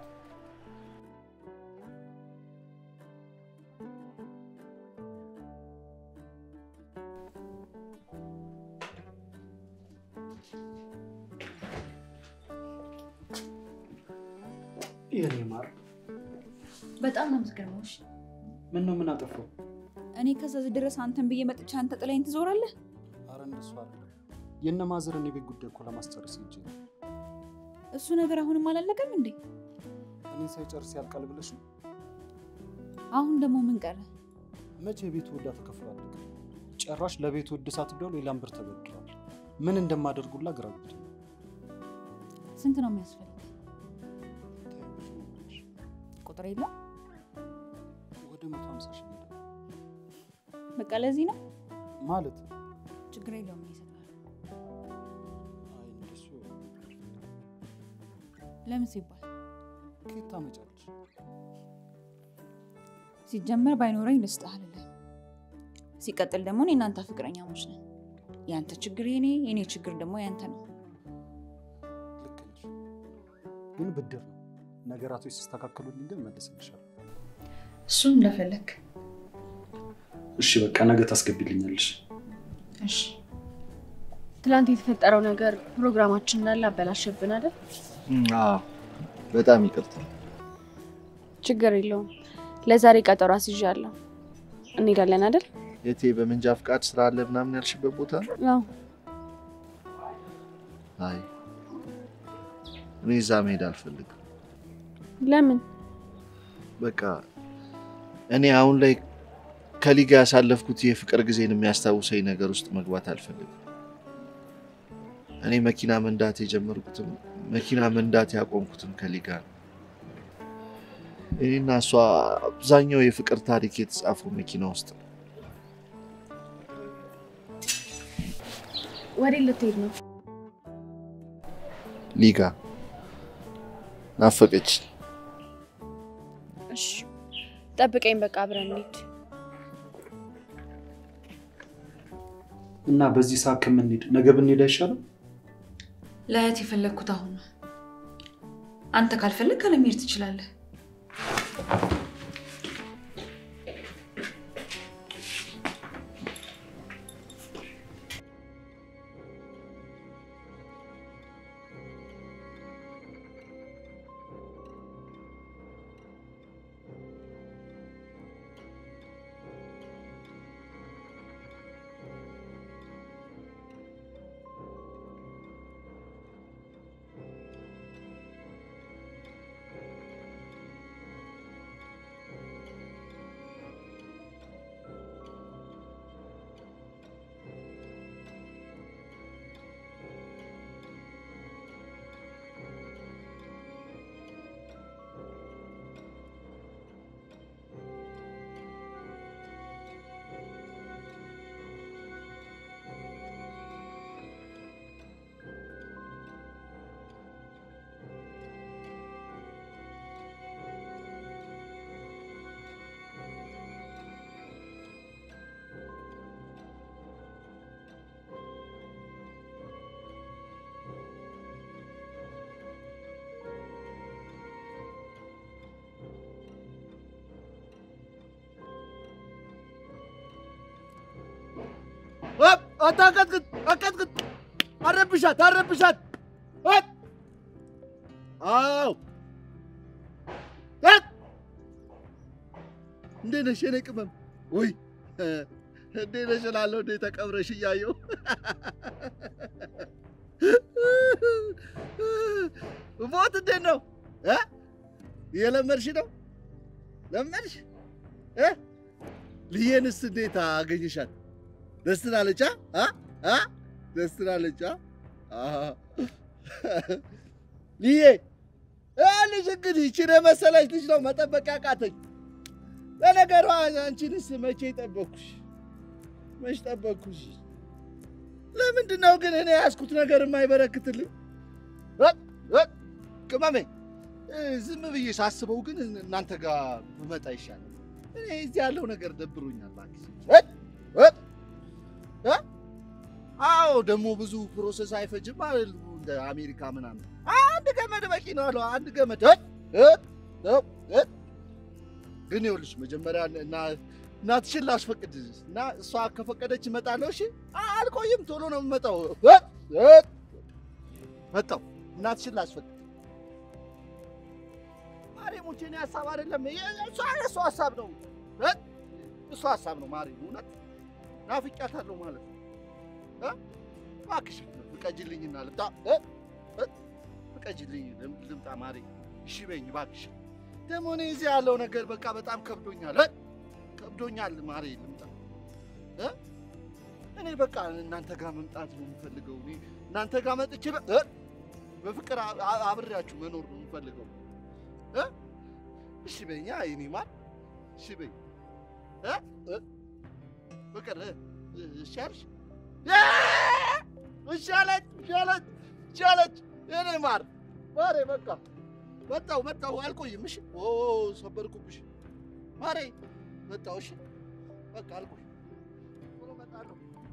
የኔ ማር በጣም ነው የምትገርመው። እሺ ምን ነው ምን አጠፋው? እኔ ከዛ ድረስ አንተን ብዬ መጥቼ አንተ ጥላኝ ትዞራለህ? አረ እንደሱ አይደለም። የእነ ማዘርን የቤት ጉዳይ እኮ ለማስጨረስ ሄጄ ነው። እሱ ነገር አሁንም አላለቀም እንዴ? እኔን ሳይጨርስ ያልቃል ብለሽ ነው? አሁን ደግሞ ምን ቀረ? መቼ የቤቱ ዕዳ ተከፍሏል? ጭራሽ ለቤቱ እድሳት ብለው ሌላም ብር ተበድረዋል። ምን እንደማደርጉላ ግራ ገብቶኛል። ስንት ነው የሚያስፈልግ? ቁጥር የለም። ወደ መቶ ሀምሳ ሺህ ሄደ በቃ ለዚህ ነው። ማለት ችግር የለውም እኔ እሰጥሃለሁ። አይ እንደሱ ለምን ሲባል ከየት ታመጫለሽ? ሲጀመር ባይኖረኝ ልስጥህ አልልህም። ሲቀጥል ደግሞ እኔ እናንተ ፍቅረኛሞች ነን። ያንተ ችግር የኔ፣ የኔ ችግር ደግሞ ያንተ ነው። ልክ ነሽ፣ ግን ብድር ነው። ነገራቶች ሲስተካከሉልኝ ግን መልስልሻለሁ። እሱም እንደፈለግ እሺ በቃ ነገ ታስገቢልኛለሽ። እሺ። ትላንት የተፈጠረው ነገር ፕሮግራማችን እንዳለ አበላሸብን አይደል? አዎ በጣም ይቅርታ። ችግር የለውም። ለዛሬ ቀጠሮ አስይዣለሁ። እንሄዳለን አይደል? የቴ በመንጃ ፍቃድ ስራ አለ ምናምን ያልሽበት ቦታ ነው? አዎ። አይ እኔ እዛ መሄድ አልፈልግም። ለምን? በቃ እኔ አሁን ላይ ከሊጋ ያሳለፍኩት የፍቅር ጊዜን የሚያስታውሰኝ ነገር ውስጥ መግባት አልፈልግም። እኔ መኪና መንዳት የጀመርኩትም መኪና መንዳት ያቆምኩትም ከሊጋ ነው። እኔና እሷ አብዛኛው የፍቅር ታሪክ የተጻፈው መኪና ውስጥ ነው። ወዴት ልትሄድ ነው? ሊጋ ናፈቀች። እሺ ጠብቀኝ፣ በቃ አብረን እንሂድ። እና በዚህ ሰዓት ከምንሄድ ነገ ብንሄድ አይሻልም? ለእህት የፈለግኩት አሁን ነው። አንተ ካልፈለግ ካለመሄድ ትችላለህ። አታቀጥቅጥ፣ አቀጥቅጥ። አረብሻት፣ አረብሻት። እት! አዎ እት! እንዴት ነሽ የኔ ቅመም? ውይ እንዴት ነሽ እላለሁ። እንዴት ተቀብረሽ እያየሁ ሞት እንዴት ነው እ እየለመድሽ ነው? ለመድሽ እ ልዬንስ እንዴት አገኘሻት? ደስ ትላለች? አ አ ደስ ትላለች? አ ልዬ አ ልጅ እንግዲህ ይቺን የመሰለች ልጅ ነው መጠበቅ ያቃተኝ። ለነገሩ አንቺንስ መቼ ጠበቅኩሽ? መች ጠበቅኩሽ? ለምንድን ነው ግን እኔ ያዝኩት ነገር የማይበረክትልኝ? ቅመሜ ዝም ብዬ ሳስበው ግን እናንተ ጋር ብመጣ ይሻላል። እኔ እዚህ ያለው ነገር ደብሮኛል። እባክሽ አዎ፣ ደግሞ ብዙ ፕሮሰስ አይፈጅም አይደል? እንደ አሜሪካ ምናምን አንድ ገመድ በቂ ነው አለው። አንድ ገመድ ግን ይኸውልሽ መጀመሪያ እናትሽን ላስፈቅድ እና እሷ ከፈቀደች እመጣለሁ። እሺ፣ አልቆይም፣ ቶሎ ነው የምመጣው። መጣሁ። እናትሽን ላስፈቅድ። ማርያሞች፣ የእኔ ሀሳብ አይደለም፣ እሷ የእሷ ሀሳብ ነው። እሷ ሀሳብ ነው። ማርያም፣ እውነት ናፍቄያታለሁ ማለት ነው። እባክሽ ፍቀጂልኝና ልምጣ። ፍቀጂልኝ ልምጣ ማርያም፣ እሺ በይኝ እባክሽ። ደግሞ እኔ እዚህ ያለው ነገር በቃ በጣም ከብዶኛል ከብዶኛል። ማሬ ልምጣ። እኔ በቃ እናንተ ጋር መምጣት ነው የምፈልገው። እኔ እናንተ ጋር መጥቼ በፍቅር አብሬያችሁ መኖር ነው የምፈልገው። እሺ በይኝ የእኔ ማር፣ እሺ በይኝ ፍቅር። እሺ አልሽ? እሺ አለች፣ እሺ አለች፣ እሺ አለች የእኔ ማር ማሬ በቃ መጣሁ መጣሁ፣ አልቆይም። እሺ ኦ ሰበርኩብሽ ማሬ፣ መጣሁ። እሺ በቃ አልቆይም፣ ቶሎ እመጣለሁ።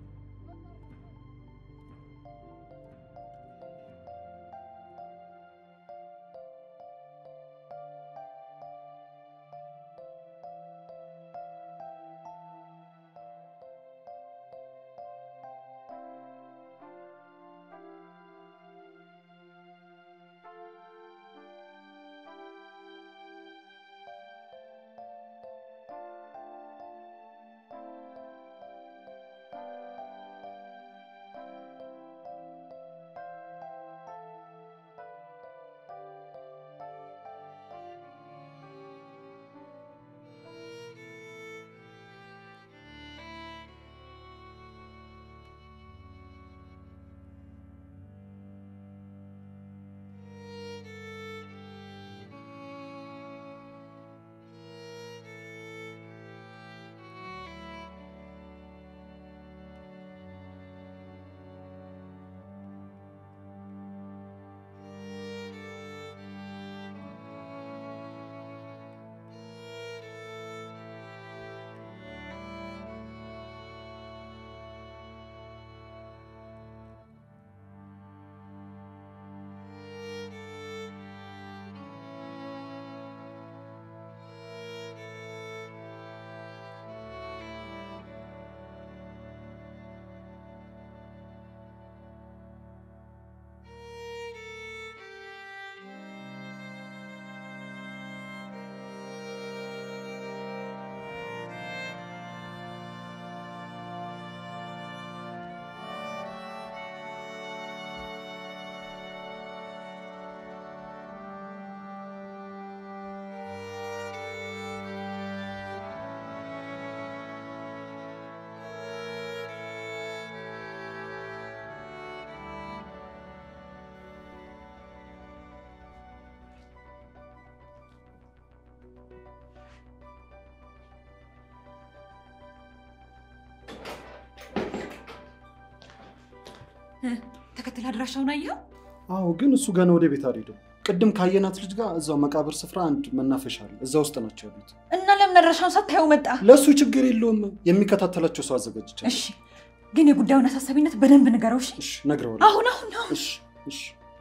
ተከትል አድራሻውን አየኸው? አዎ፣ ግን እሱ ገና ወደ ቤት አልሄደም። ቅድም ካየናት ልጅ ጋር እዛው መቃብር ስፍራ አንድ መናፈሻ አለ፣ እዛ ውስጥ ናቸው ያሉት። እና ለምን አድራሻውን ሳታየው መጣ? ለእሱ ችግር የለውም፣ የሚከታተላቸው ሰው አዘጋጅቻለሁ። እሺ፣ ግን የጉዳዩን አሳሳቢነት በደንብ ንገረው። እሺ፣ እሺ፣ እነግረዋለሁ። አሁን አሁን አሁን። እሺ፣ እሺ።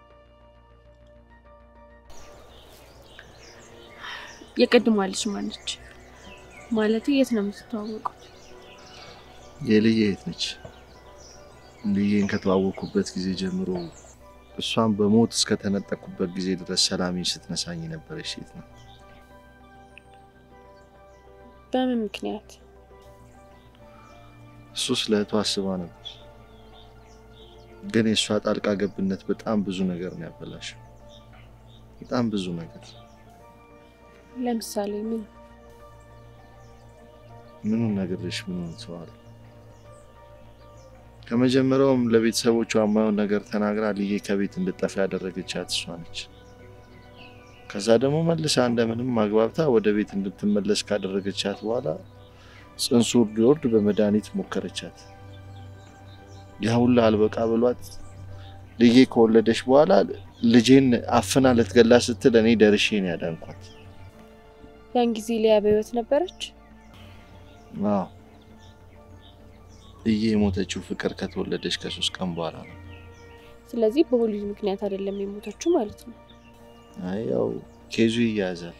የቅድሟ ልጅ ማነች? ማለት የት ነው የምትተዋወቁት? የልዬ የት ነች? ልዬን ከተዋወቅኩበት ጊዜ ጀምሮ እሷን በሞት እስከተነጠቅኩበት ጊዜ ድረስ ሰላሜን ስትነሳኝ የነበረች ሴት ነው። በምን ምክንያት? እሱ ስለ እህቷ አስባ ነበር፣ ግን የእሷ ጣልቃ ገብነት በጣም ብዙ ነገር ነው ያበላሸው። በጣም ብዙ ነገር። ለምሳሌ ምን? ምኑን ነግሬሽ ምኑን ተዋለሁ? ከመጀመሪያውም ለቤተሰቦቿ የማየውን ነገር ተናግራ ልዬ ከቤት እንድጠፋ ያደረገቻት እሷ ነች። ከዛ ደግሞ መልሳ እንደምንም ማግባብታ ወደ ቤት እንድትመለስ ካደረገቻት በኋላ ጽንሱ ሊወርድ በመድኃኒት ሞከረቻት። ያ ሁላ አልበቃ ብሏት ልዬ ከወለደች በኋላ ልጄን አፍና ልትገላ ስትል እኔ ደርሼ ነው ያዳንኳት። ያን ጊዜ ሊያ በህይወት ነበረች? አዎ ልዬ የሞተችው ፍቅር ከተወለደች ከሶስት ቀን በኋላ ነው። ስለዚህ በወሊድ ምክንያት አይደለም የሞተችው ማለት ነው። አይ ያው ኬዙ ይያያዛል።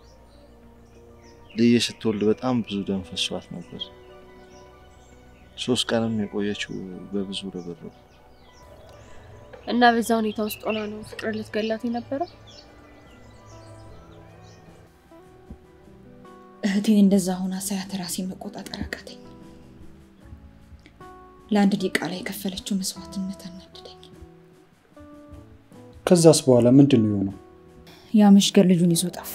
ልዬ ስትወልድ በጣም ብዙ ደም ፈሷት ነበር። ሶስት ቀንም የቆየችው በብዙ ርብርብ። እና በዛ ሁኔታ ውስጥ ሆና ነው ፍቅር ልትገላት የነበረ? እህቴን እንደዛ ሆና ሳያት ራሴ መቆጣጠር አቃተኝ። ለአንድ ደቂቃ ላይ የከፈለችው መስዋዕትነት አናደደኝ። ከዛስ በኋላ ምንድን ነው የሆነው? ያ መሽገር ልጁን ይዞ ጠፋ።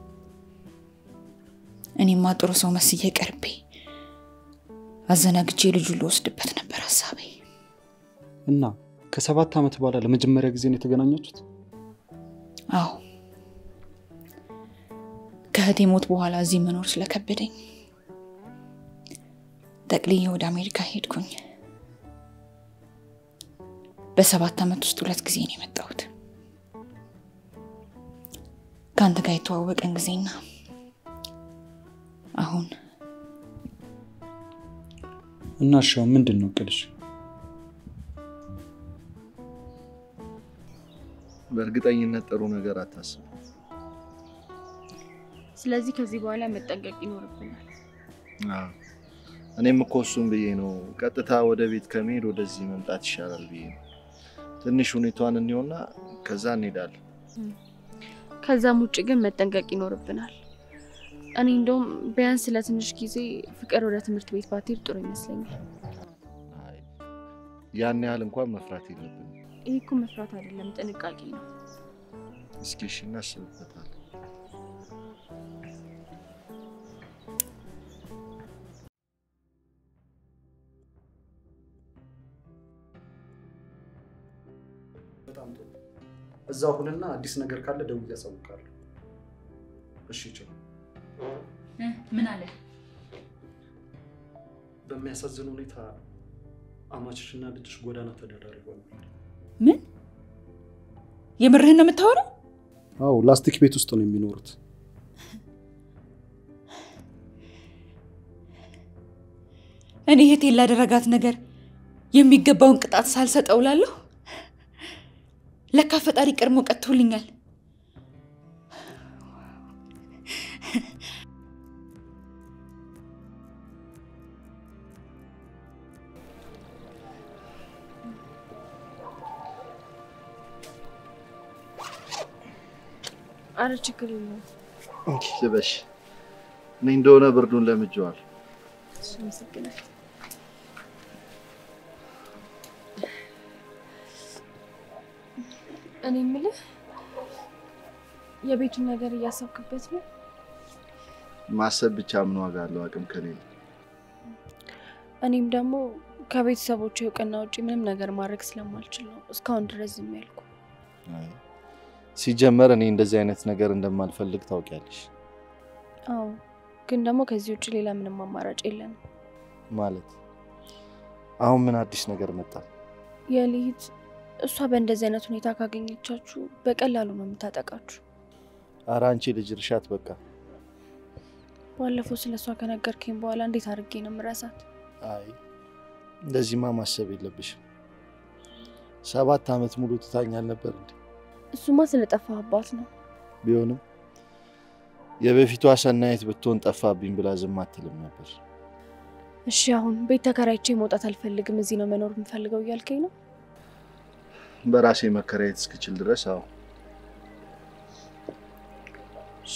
እኔማ ጥሩ ሰው መስዬ ቀርቤ አዘናግቼ ልጁን ልወስድበት ነበር ሀሳቤ። እና ከሰባት ዓመት በኋላ ለመጀመሪያ ጊዜ ነው የተገናኛችሁት? አዎ ከእህቴ ሞት በኋላ እዚህ መኖር ስለከበደኝ ጠቅልዬ ወደ አሜሪካ ሄድኩኝ። በሰባት ዓመት ውስጥ ሁለት ጊዜ ነው የመጣሁት። ከአንተ ጋር የተዋወቀን ጊዜና አሁን እና እሻው ምንድን ነው እቅድሽ? በእርግጠኝነት ጥሩ ነገር አታስብ። ስለዚህ ከዚህ በኋላ መጠንቀቅ ይኖርብናል። አዎ፣ እኔም እኮ እሱም ብዬ ነው ቀጥታ ወደ ቤት ከመሄድ ወደዚህ መምጣት ይሻላል ብዬ ነው። ትንሽ ሁኔታዋን እንየውና ከዛ እንሄዳለን። ከዛም ውጭ ግን መጠንቀቅ ይኖርብናል። እኔ እንደውም ቢያንስ ለትንሽ ጊዜ ፍቅር ወደ ትምህርት ቤት ባትሄድ ጥሩ ይመስለኛል። አይ፣ ያን ያህል እንኳን መፍራት የለብንም። ይህ እኮ መፍራት አይደለም፣ ጥንቃቄ ነው። እስኪ እሺ እናስብበታለን። በጣም ጥሩ። እዛ ሁንና አዲስ ነገር ካለ ደውዬ አሳውቃለሁ። እሺ ችሉ። ምን አለ? በሚያሳዝን ሁኔታ አማችሽና ልጅሽ ጎዳና ተዳዳሪ ሆነዋል። ምን? የምርህን ነው የምታወራው? አዎ ላስቲክ ቤት ውስጥ ነው የሚኖሩት። እኔ እህቴን ላደረጋት ነገር የሚገባውን ቅጣት ሳልሰጠው ላለሁ። ለካ ፈጣሪ ቀድሞ ቀጥቶልኛል። አረ ችግር የለውም። እንኪ ልበሽ። እኔ እንደሆነ ብርዱን ለምጄዋል። እሺ፣ አመሰግናለሁ። እኔ የምልህ የቤቱን ነገር እያሰብክበት ነው? ማሰብ ብቻ ምን ዋጋ አለው አቅም ከሌለ? እኔም ደግሞ ከቤተሰቦች እውቅና ውጭ ምንም ነገር ማድረግ ስለማልችል ነው እስካሁን ድረስ ዝም ያልኩ። አይ፣ ሲጀመር እኔ እንደዚህ አይነት ነገር እንደማልፈልግ ታውቂያለሽ። አዎ፣ ግን ደግሞ ከዚህ ውጭ ሌላ ምንም አማራጭ የለንም። ማለት አሁን ምን አዲስ ነገር መጣ? የልሂት እሷ በእንደዚህ አይነት ሁኔታ ካገኘቻችሁ በቀላሉ ነው የምታጠቃችሁ። ኧረ አንቺ ልጅ እርሻት በቃ። ባለፈው ስለ እሷ ከነገርከኝ በኋላ እንዴት አድርጌ ነው የምረሳት? አይ እንደዚህማ ማሰብ የለብሽም። ሰባት ዓመት ሙሉ ትታኛል ነበር እንዴ? እሱማ ስለጠፋህባት ነው። ቢሆንም የበፊቷ ሰናይት ብትሆን ጠፋብኝ ብላ ዝም አትልም ነበር። እሺ አሁን ቤት ተከራይቼ መውጣት አልፈልግም፣ እዚህ ነው መኖር የምፈልገው እያልከኝ ነው? በራሴ መከራየት እስክችል ድረስ አዎ። እሺ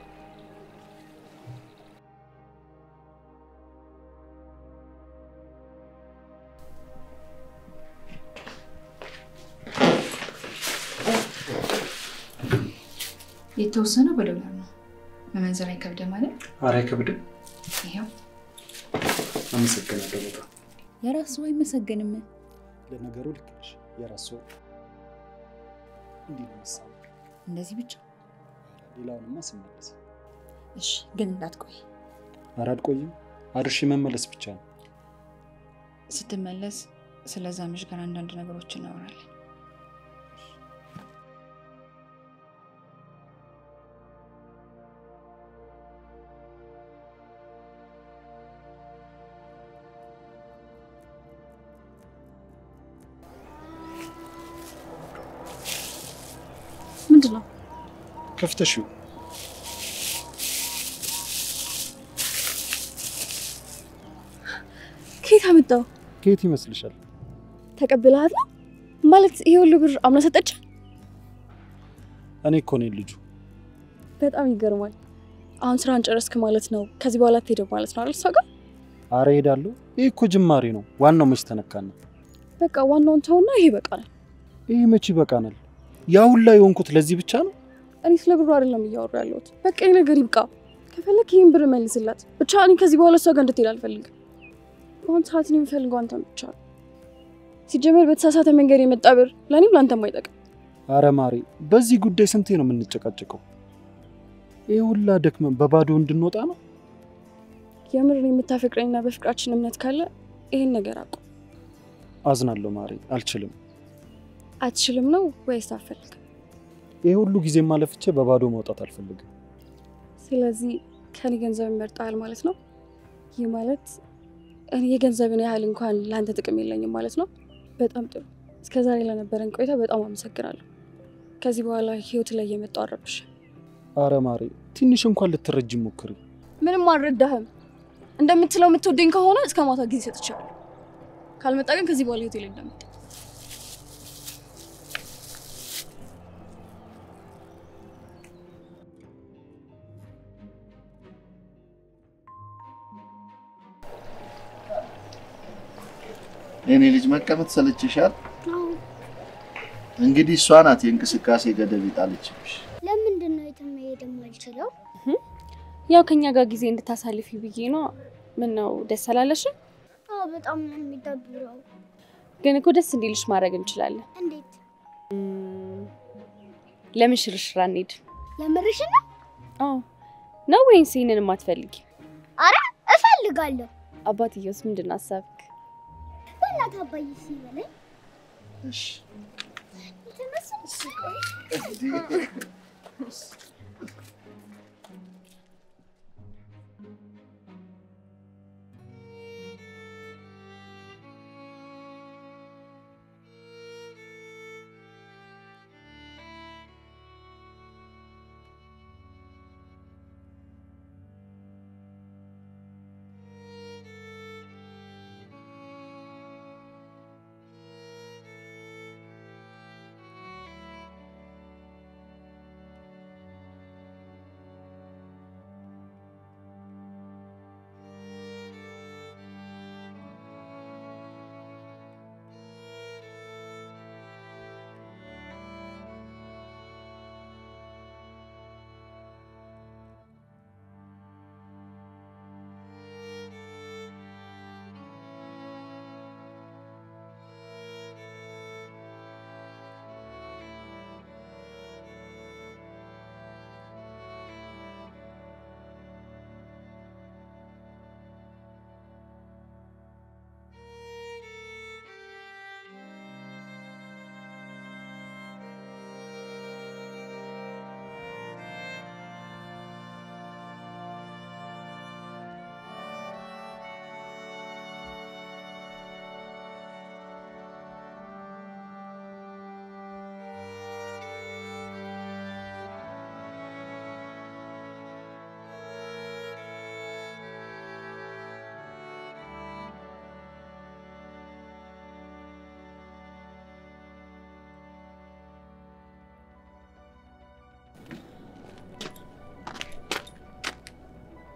የተወሰነው በዶላር ነው። መመንዘር አይከብድም ማለት ኧረ አይከብድም። ይኸው አመሰግናለሁ በጣም። የራስ ሰው አይመሰገንም። ለነገሩ ልክ ነሽ። የራስ ሰው እንዲህ ነው የሚሳበው። እንደዚህ ብቻ ሌላውንማ ስመለስ እሺ። ግን እንዳትቆይ። ኧረ አልቆይም። አድርሼ መመለስ ብቻ ነው። ስትመለስ ስለዛ ምሽ ጋር አንዳንድ ነገሮች እናወራለን። ምንድን ነው? ከፍተሽው ከየት አመጣው? ከየት ይመስልሻል? ተቀብለሃት ነው ማለት? ይሄ ሁሉ ብር አምና ሰጠች? እኔ እኮ ነኝ ልጁ። በጣም ይገርማል። አሁን ስራን ጨረስክ ማለት ነው። ከዚህ በኋላ ትሄደው ማለት ነው አይደል? እሷ ጋር አረ ሄዳለሁ። ይህ እኮ ጅማሬ ነው። ዋናው መች ተነካና። በቃ ዋናውን ተውና ይሄ በቃል። ይህ መች ይበቃናል? ያ ሁላ የሆንኩት ለዚህ ብቻ ነው። እኔ ስለ ብሩ አይደለም እያወሩ ያለሁት። በቃ ይህ ነገር ይብቃ። ከፈለክ ይህን ብር መልስላት ብቻ። እኔ ከዚህ በኋላ እሷ ጋር እንድትሄድ አልፈልግም። በአሁን ሰዓት እኔ የምፈልገው አንተን ብቻ ነው። ሲጀመር በተሳሳተ መንገድ የመጣ ብር ለእኔም ለአንተም አይጠቅም። አረ ማሬ፣ በዚህ ጉዳይ ስንቴ ነው የምንጨቃጨቀው? ይህ ሁላ ደክመን በባዶ እንድንወጣ ነው? የምር የምታፈቅረኝና በፍቅራችን እምነት ካለ ይህን ነገር አቁ። አዝናለሁ ማሬ፣ አልችልም። አትችልም ነው ወይስ አትፈልግም? ይህ ሁሉ ጊዜ ማለፍቼ በባዶ መውጣት አልፈልግም። ስለዚህ ከኔ ገንዘብ ይመርጣል ማለት ነው። ይህ ማለት እኔ የገንዘብን ያህል እንኳን ለአንተ ጥቅም የለኝም ማለት ነው። በጣም ጥሩ። እስከዛሬ ለነበረን ቆይታ በጣም አመሰግናለሁ። ከዚህ በኋላ ህይወት ላይ የመጣው አረብሽ አረ ማሬ፣ ትንሽ እንኳን ልትረጅ ሞክሪ። ምንም አልረዳህም። እንደምትለው የምትወደኝ ከሆነ እስከ ማታ ጊዜ ሰጥቻለሁ። ካልመጣ ግን ከዚህ በኋላ ህይወት ላይ እንደምት የኔ ልጅ መቀመጥ ሰለችሻል? እንግዲህ እሷ ናት የእንቅስቃሴ ገደብ ይጣለችብሽ። ለምንድን ነው የትም መሄድ የማልችለው? ያው ከኛ ጋር ጊዜ እንድታሳልፊ ብዬ ነው። ምን ነው ደስ አላለሽም? አዎ በጣም ነው የሚደብረው። ግን እኮ ደስ እንዲልሽ ማድረግ እንችላለን። እንዴት? ለምን ሽርሽር አንሄድ? የምርሽ ነው? አዎ ነው ወይንስ ይህንን የማትፈልጊ? አረ እፈልጋለሁ። አባትየውስ ምንድን ነው ሀሳብክ? በእናትህ አባዬ ሲበለኝ እሺ የተነሳሽ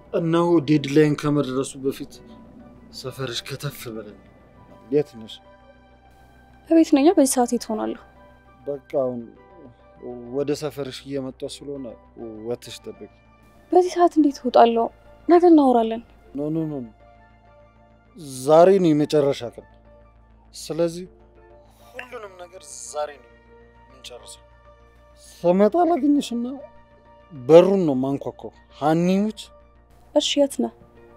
እነሆ ዴድላይን ከመድረሱ በፊት ሰፈርሽ ከተፍ በለን። የት ነሽ? በቤት ነኛ። በዚህ ሰዓት የት ሆናለሁ? በቃ አሁን ወደ ሰፈርሽ እየመጣ ስለሆነ ወትሽ ጠብቂ። በዚህ ሰዓት እንዴት እወጣለሁ? ነገ እናወራለን። ኖ ኖ ኖ ኖ። ዛሬ ነው የመጨረሻ ቀን። ስለዚህ ሁሉንም ነገር ዛሬ ነው የምንጨርሰው። ስመጣ ላገኝሽና በሩን ነው ማንኳኳው። ሀኒዎች እሺ፣ የት ነህ?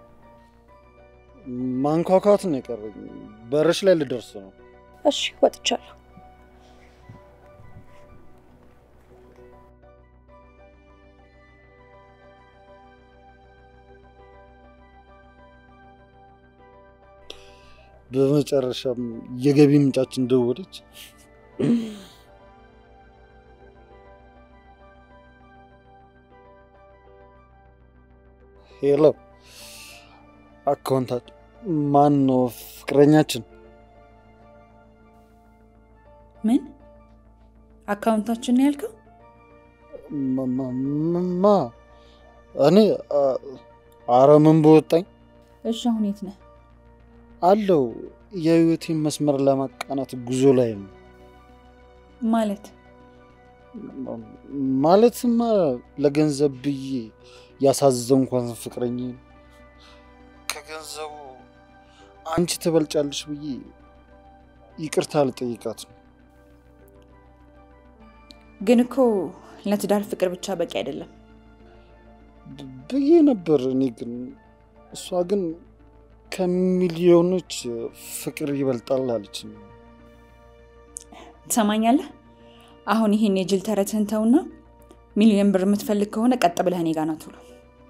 ማንኳኳት ነው የቀረኝ። በርሽ ላይ ልደርስ ነው። እሺ፣ ወጥቻለሁ። በመጨረሻም የገቢ ምንጫችን ደወለች። ሄሎ አካውንታች ማን ነው? ፍቅረኛችን ምን አካውንታችን ነው ያልከው? ማ- ማ- ማ እኔ አ- አረ ምን በወጣኝ እሺ አሁን የት ነህ? አለው የህይወቴን መስመር ለማቃናት ጉዞ ላይ ነው። ማለት ማለትማ ለገንዘብ ብዬ ያሳዘንኳን ፍቅረኛ ከገንዘቡ አንቺ ትበልጫለሽ ብዬ ይቅርታ ልጠይቃት ነው። ግን እኮ ለትዳር ፍቅር ብቻ በቂ አይደለም። ብ- ብዬ ነበር። እኔ ግን እሷ ግን ከሚሊዮኖች ፍቅር ይበልጣል አለችኝ። ትሰማኛለህ? አሁን ይህን የጅል ተረትህን ተውና ሚሊዮን ብር የምትፈልግ ከሆነ ቀጥ ብለህ እኔ ጋ ና ቶሎ።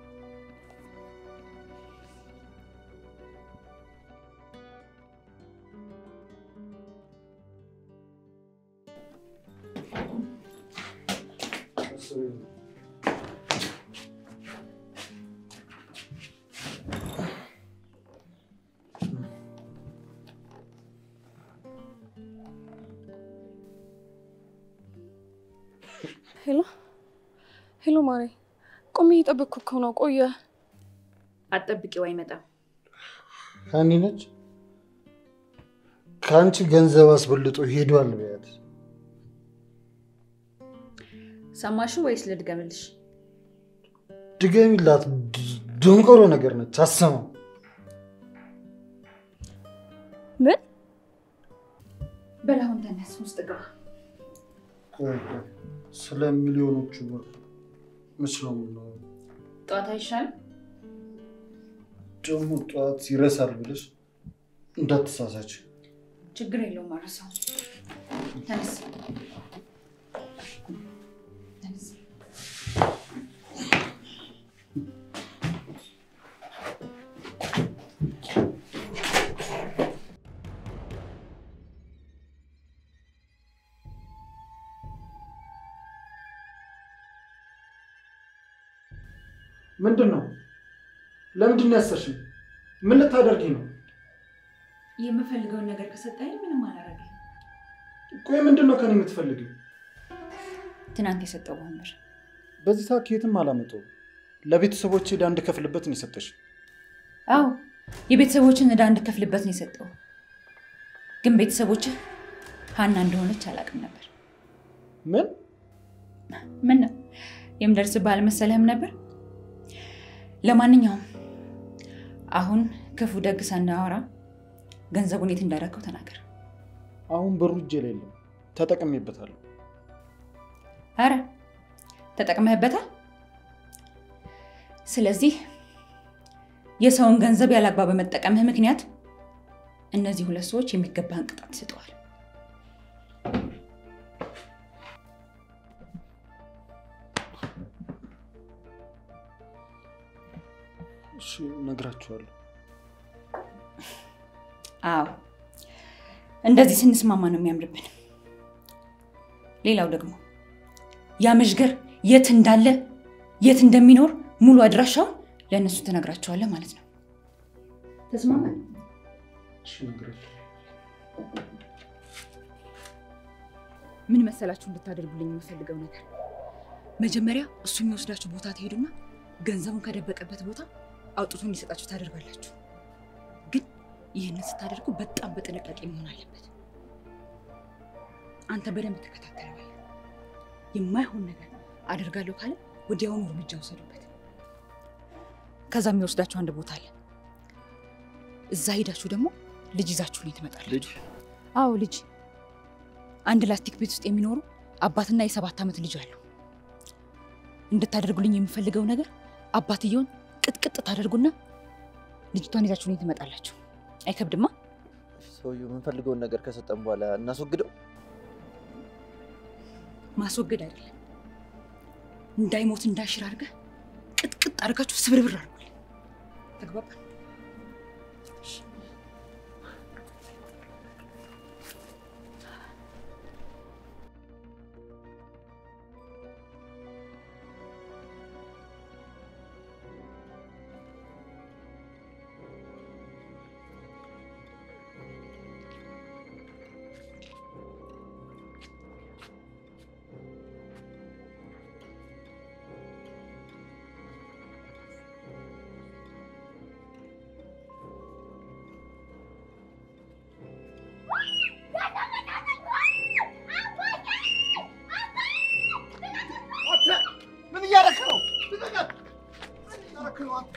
ሄሎ ሄሎ፣ ማሬ ቆሜ እየጠበቅኩ እኮ ነው። ቆየ። አትጠብቂው፣ አይመጣም። ሀኒ ነች ከአንቺ ገንዘብ አስበልጦ ሄዷል በያት። ሰማሽው ወይስ ልድገምልሽ? ድገሚላት። ደንቆሮ ነገር ነች። አሰማው ምን በል አሁን ተነስ፣ ውስጥ ግባ። ስለ ሚሊዮኖቹ መች ነው የምናወራው? ጠዋት አይሻልም? ደግሞ ጠዋት ይረሳል ብለሽ እንዳትሳሳች። ችግር የለውም፣ አረሳው። ተነስ ተነስ። ምንድን ነው? ለምንድን ነው ያሰርሽኝ? ምን ልታደርጊ ነው? የምፈልገውን ነገር ከሰጠኝ ምንም አላረግም። ቆይ ምንድን ነው ከኔ የምትፈልጊው? ትናንት የሰጠው ወንበር በዚህ ሰዓት የትም አላመጣሁም። ለቤተሰቦቼ ዕዳ እንድከፍልበት ነው የሰጠሽ። አዎ የቤተሰቦችን ዕዳ እንድከፍልበት ነው የሰጠው። ግን ቤተሰቦችህ ሀና እንደሆነች አላውቅም ነበር። ምን ምን ነው የምደርስብህ አልመሰለህም ነበር? ለማንኛውም አሁን ክፉ ደግ ሳናወራ ገንዘቡን የት እንዳደረገው ተናገር። አሁን ብሩ እጄ ላይ የለም፣ ተጠቅሜበታለሁ። አረ ተጠቅመህበታል። ስለዚህ የሰውን ገንዘብ ያላግባብ በመጠቀምህ ምክንያት እነዚህ ሁለት ሰዎች የሚገባህን ቅጣት ይሰጠዋል። እሺ እነግራችኋለሁ። አዎ እንደዚህ ስንስማማ ነው የሚያምርብን። ሌላው ደግሞ ያ መዥገር የት እንዳለ የት እንደሚኖር ሙሉ አድራሻውን ለእነሱ ትነግራቸዋለህ ማለት ነው። ተስማማን? እሺ እነግራችኋለሁ። ምን መሰላችሁ እንድታደርጉልኝ የምፈልገው ነገር፣ መጀመሪያ እሱ የሚወስዳችሁ ቦታ ትሄዱና ገንዘቡን ከደበቀበት ቦታ አውጥቶ እንዲሰጣችሁ ታደርጋላችሁ። ግን ይህንን ስታደርጉ በጣም በጥንቃቄ መሆን አለበት። አንተ በደንብ ተከታተለዋል። የማይሆን ነገር አደርጋለሁ ካለ ወዲያውኑ እርምጃ ውሰዱበት። ከዛ የሚወስዳችሁ አንድ ቦታ አለ። እዛ ሄዳችሁ ደግሞ ልጅ ይዛችሁ ነው ትመጣላችሁ። ልጅ አዎ ልጅ። አንድ ላስቲክ ቤት ውስጥ የሚኖሩ አባትና የሰባት ዓመት ልጅ አሉ። እንድታደርጉልኝ የምፈልገው ነገር አባትየውን ቅጥቅጥ ታደርጉና ልጅቷን ይዛችሁ ነው ትመጣላችሁ። አይከብድማ? ሰውየው የምንፈልገውን ነገር ከሰጠን በኋላ እናስወግደው። ማስወገድ አይደለም፣ እንዳይሞት እንዳይሽር አድርገህ ቅጥቅጥ አድርጋችሁ ስብርብር አድርጉልኝ። ተግባባን? ምን እያደረክ ነው? ልቀቀት! ምን እያደረክ ነው አንተ?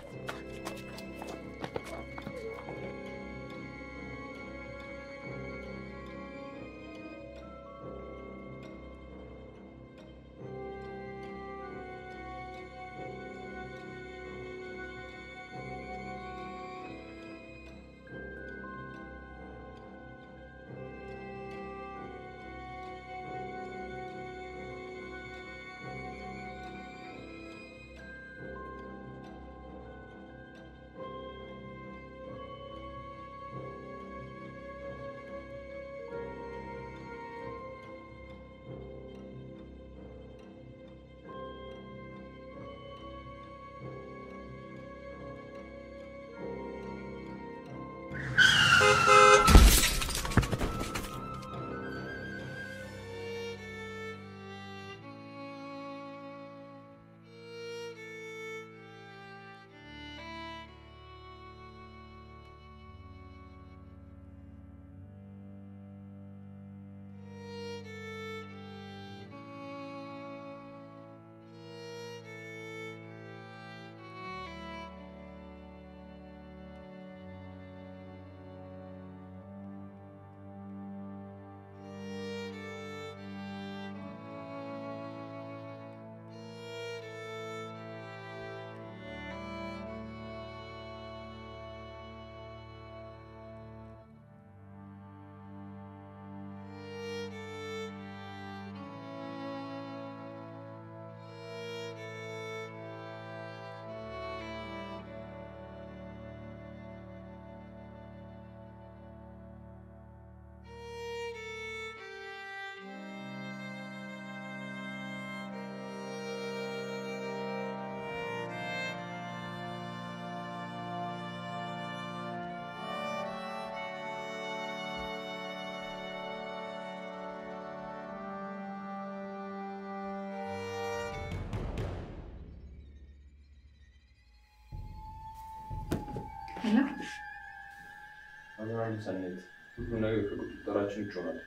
አሁን ሰኔት ሁሉ ነገር ከቁጥጥራችን ውጭ ሆኗል።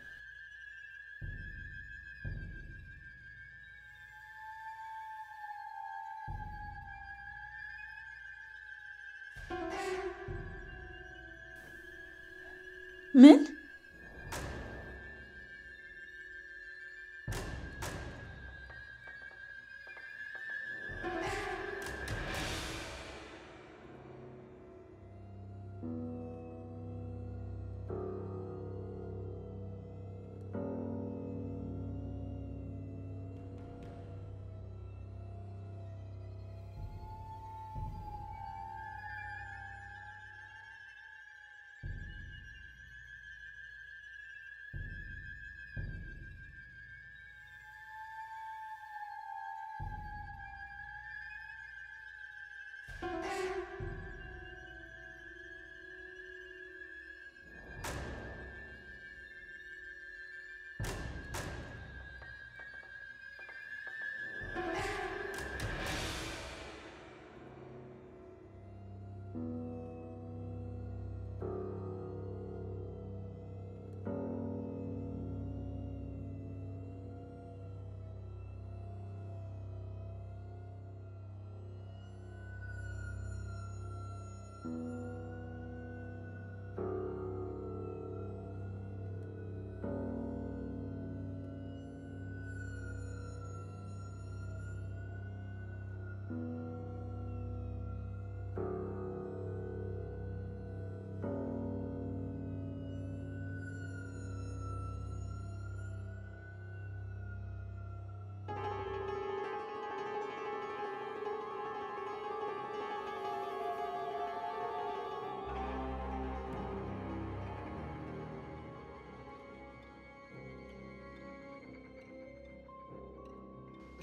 ምን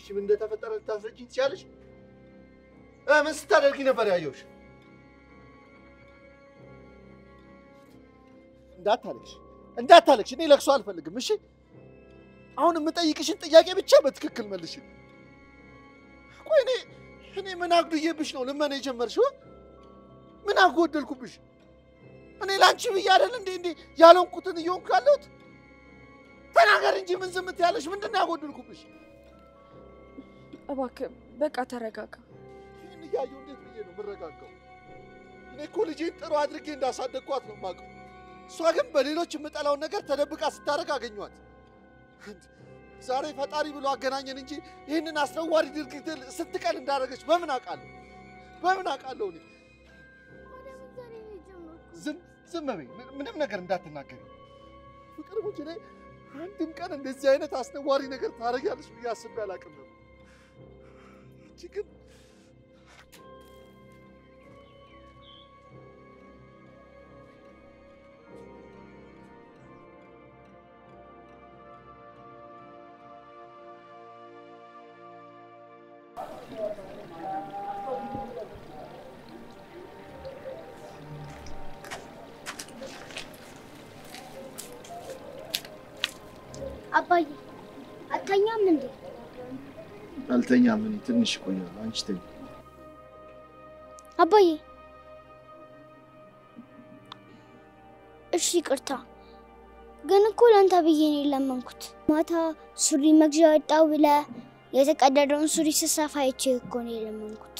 እሺ ምን እንደተፈጠረ ልታስረጂኝ ትችያለሽ? እ ምን ስታደርጊ ነበር ያየሁሽ? እንዳታለቅሽ እንዳታለቅሽ። እኔ ለቅሶ አልፈልግም። እሺ አሁን የምጠይቅሽን ጥያቄ ብቻ በትክክል መልሽ። ቆይ እኔ እኔ ምን አጉድዬብሽ ነው ልመና የጀመርሽው? ምን አጎደልኩብሽ? እኔ ለአንቺ ብዬ አይደል እንዴ እንዴ ያለንኩትን እየሆንኩ ያለሁት? ተናገር እንጂ ምን ዝም ትያለሽ? ምንድን ነው ያጎደልኩብሽ? እባክህ በቃ ተረጋጋ። ይህን እያየሁ እንዴት ብዬ ነው የምረጋጋው? እኔ እኮ ልጄን ጥሩ አድርጌ እንዳሳደግኳት ነው የማውቀው። እሷ ግን በሌሎች የምጠላውን ነገር ተደብቃ ስታደርግ አገኟት። ዛሬ ፈጣሪ ብሎ አገናኘን እንጂ ይህንን አስነዋሪ ድርጊት ስንት ቀን እንዳደረገች በምን አውቃለሁ? በምን አውቃለሁ? እኔ ዝም ዝም በይ፣ ምን- ምንም ነገር እንዳትናገሪ። ፍቅር ሙች እኔ አንድም ቀን እንደዚህ አይነት አስነዋሪ ነገር ታደርጊያለሽ ብዬ አስቤ አላውቅም ነበር። አንቺ ግን አባዬ አታኛም እንዴ? አልተኛም። እኔ ትንሽ እቆያለሁ። አንቺ ተኝ። አባዬ እሺ ይቅርታ፣ ግን እኮ ለአንተ ብዬ ነው የለመንኩት። ማታ ሱሪ መግዣ ወጣው ብለ የተቀደደውን ሱሪ ስሰፋ አይቼ እኮ ነው የለመንኩት።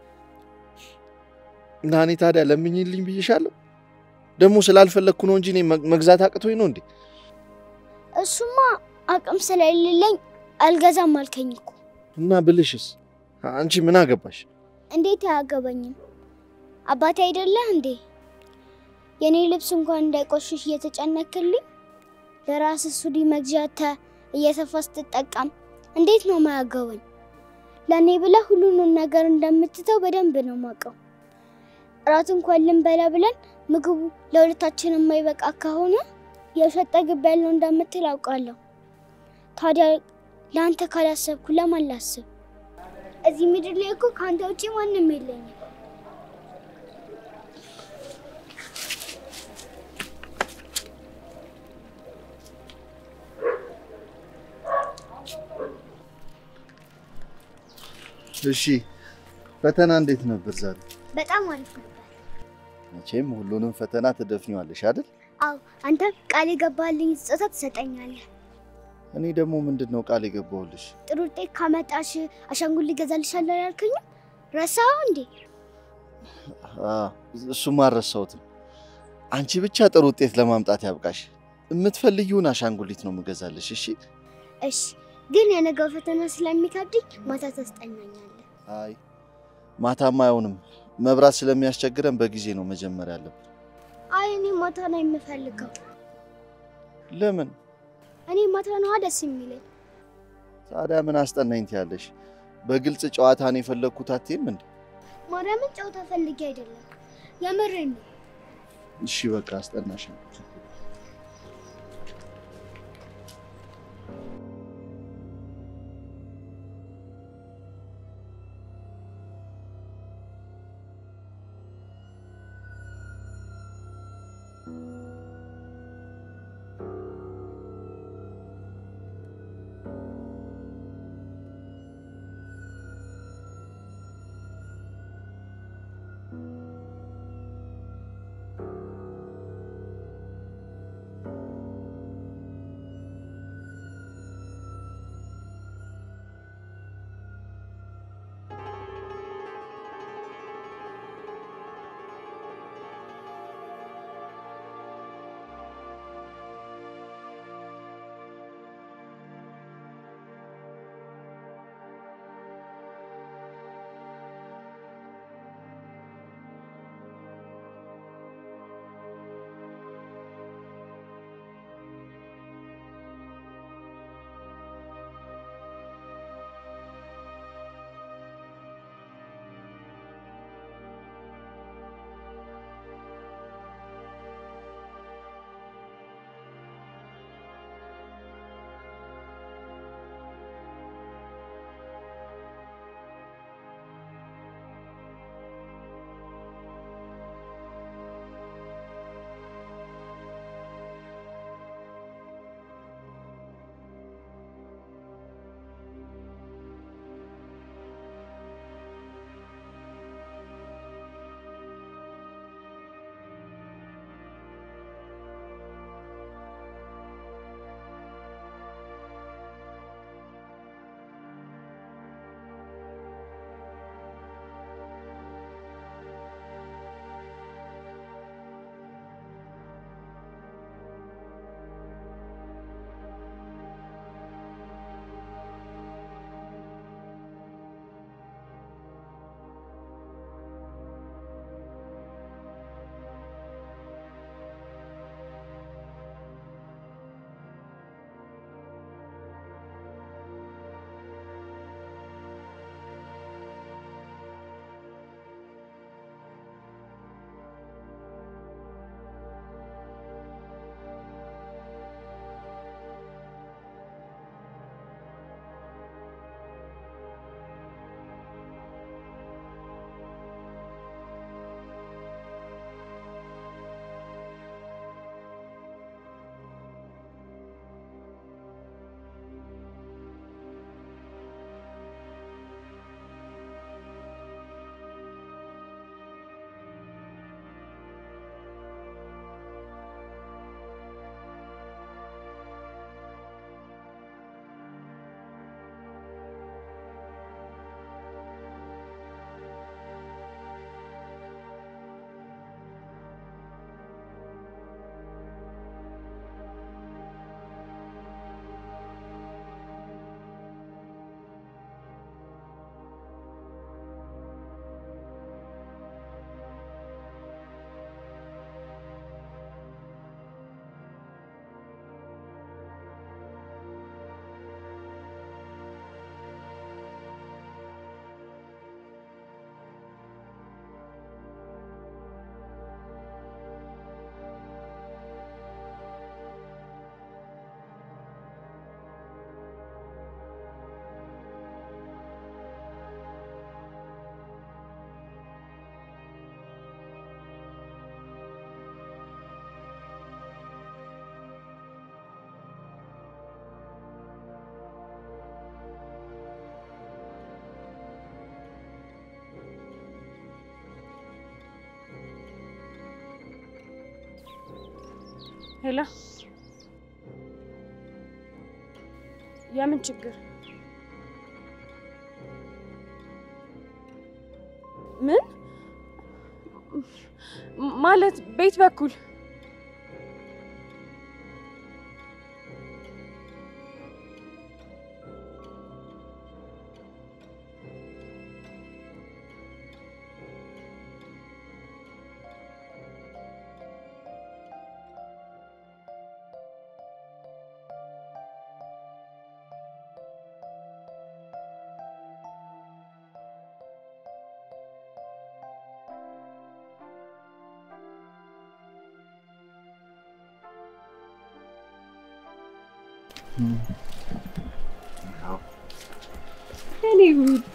እና እኔ ታዲያ ለምኝልኝ ብዬሻለሁ። ደግሞ ስላልፈለግኩ ነው እንጂ እኔ መግ- መግዛት አቅቶኝ ነው እንዴ? እሱማ አቅም ስለሌለኝ አልገዛም አልከኝ እኮ። እና ብልሽስ አንቺ ምን አገባሽ? እንዴት አያገባኝም? አባቴ አይደለህ እንዴ? የኔ ልብስ እንኳን እንዳይቆሽሽ እየተጨነክልኝ ለራስ ሱሪ መግዣተ እየሰፋ ስትጠቀም እንዴት ነው ማያገባኝ? ለእኔ ብለህ ሁሉንም ነገር እንደምትተው በደንብ ነው ማውቀው። እራት እንኳን ልንበላ ብለን ምግቡ ለሁለታችን የማይበቃ ከሆነ የሸጠ ግብ ያለው እንደምትል አውቃለሁ። ታዲያ ለአንተ ካላሰብኩ ለማን ላስብ? እዚህ ምድር ላይ እኮ ከአንተ ውጪ ማንም የለኝም። እሺ ፈተና እንዴት ነበር ዛሬ? በጣም አሪፍ ነበር። መቼም ሁሉንም ፈተና ትደፍኚዋለሽ አይደል? አዎ አንተ ቃል የገባልኝ ስጦታ ትሰጠኛለህ። እኔ ደግሞ ምንድን ነው ቃል የገባሁልሽ? ጥሩ ውጤት ካመጣሽ አሻንጉሊት ገዛልሻለሁ ያልከኝም ረሳኸው እንዴ? አዎ፣ እሱማ አልረሳሁትም። አንቺ ብቻ ጥሩ ውጤት ለማምጣት ያብቃሽ። የምትፈልጊውን አሻንጉሊት ነው የምገዛልሽ። እሺ? እሺ፣ ግን የነገው ፈተና ስለሚከብድኝ ማታ ታስጠናኛለህ። አይ ማታማ አይሆንም፣ መብራት ስለሚያስቸግረን በጊዜ ነው መጀመር ያለብን። አይ እኔ ማታ ነው የምፈልገው። ለምን እኔ ማታ ነዋ ደስ የሚለኝ። ታዲያ ምን አስጠናኝ ትያለሽ? በግልጽ ጨዋታን የፈለግኩት አትይም እንዴ? ማርያምን ጨዋታ ፈልጌ አይደለም የምሬን ነው። እሺ በቃ አስጠናሽ። ሄሎ፣ የምን ችግር? ምን ማለት? ቤት በኩል እኔ ውድ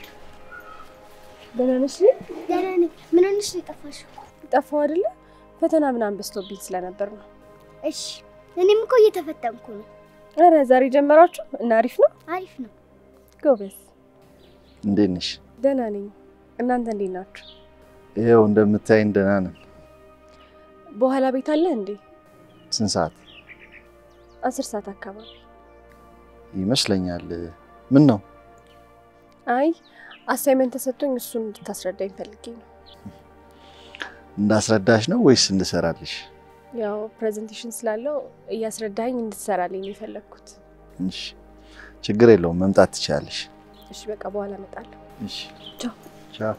ደህና ነሽ? ደህና ነኝ። ምን ሆነሽ ነው የጠፋሽው? ጠፋው አይደለ? ፈተና ምናምን በዝቶብኝ ስለነበር ነው። እሺ፣ እኔም እኮ እየተፈተንኩ ነው። ኧረ ዛሬ ጀመራችሁ እና አሪፍ ነው። አሪፍ ነው። ጎበዝ። እንዴት ነሽ? ደህና ነኝ። እናንተ እንዴት ናችሁ? ይኸው እንደምታይን ደህና ነን። በኋላ ቤት አለ እንዴ? ስንት ሰዓት አስር ሰዓት አካባቢ። ይመስለኛል? ምን ነው? አይ አሳይመንት ተሰጥቶኝ እሱን እንድታስረዳኝ ፈልጌ ነው። እንዳስረዳሽ ነው ወይስ እንድሰራልሽ? ያው ፕሬዘንቴሽን ስላለው እያስረዳኝ እንድትሰራልኝ ነው የፈለግኩት። እሺ፣ ችግር የለውም መምጣት ትችላለሽ። እሺ በቃ በኋላ እመጣለሁ። እሺ፣ ቻው። ቻው።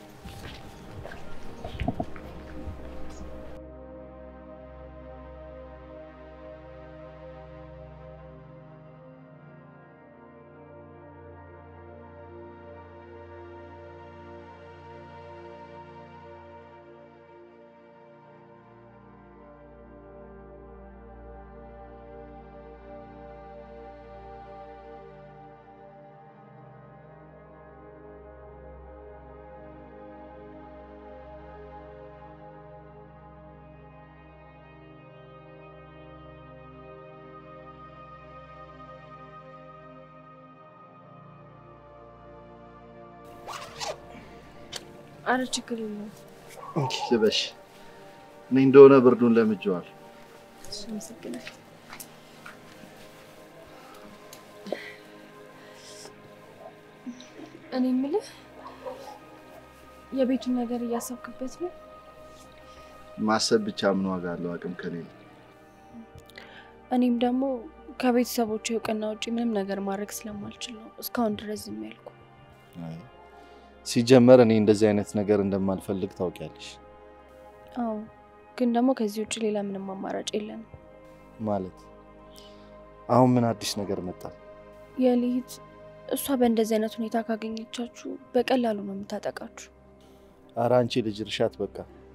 አረ ችግር የለውም። እንኪ ልበሽ። እኔ እንደሆነ ብርዱን ለምጄዋል። እሺ፣ አመሰግናለሁ። እኔ የምልህ የቤቱን ነገር እያሰብክበት ነው? ማሰብ ብቻ ምን ዋጋ አለው አቅም ከሌለ? እኔም ደግሞ ከቤተሰቦች እውቅና ውጭ ምንም ነገር ማድረግ ስለማልችል ነው እስካሁን ድረስ ዝም ያልኩ። አይ፣ ሲጀመር እኔ እንደዚህ አይነት ነገር እንደማልፈልግ ታውቂያለሽ። አዎ፣ ግን ደግሞ ከዚህ ውጭ ሌላ ምንም አማራጭ የለንም። ማለት አሁን ምን አዲስ ነገር መጣ? የሊት እሷ በእንደዚህ አይነት ሁኔታ ካገኘቻችሁ በቀላሉ ነው የምታጠቃችሁ። ኧረ አንቺ ልጅ እርሻት በቃ።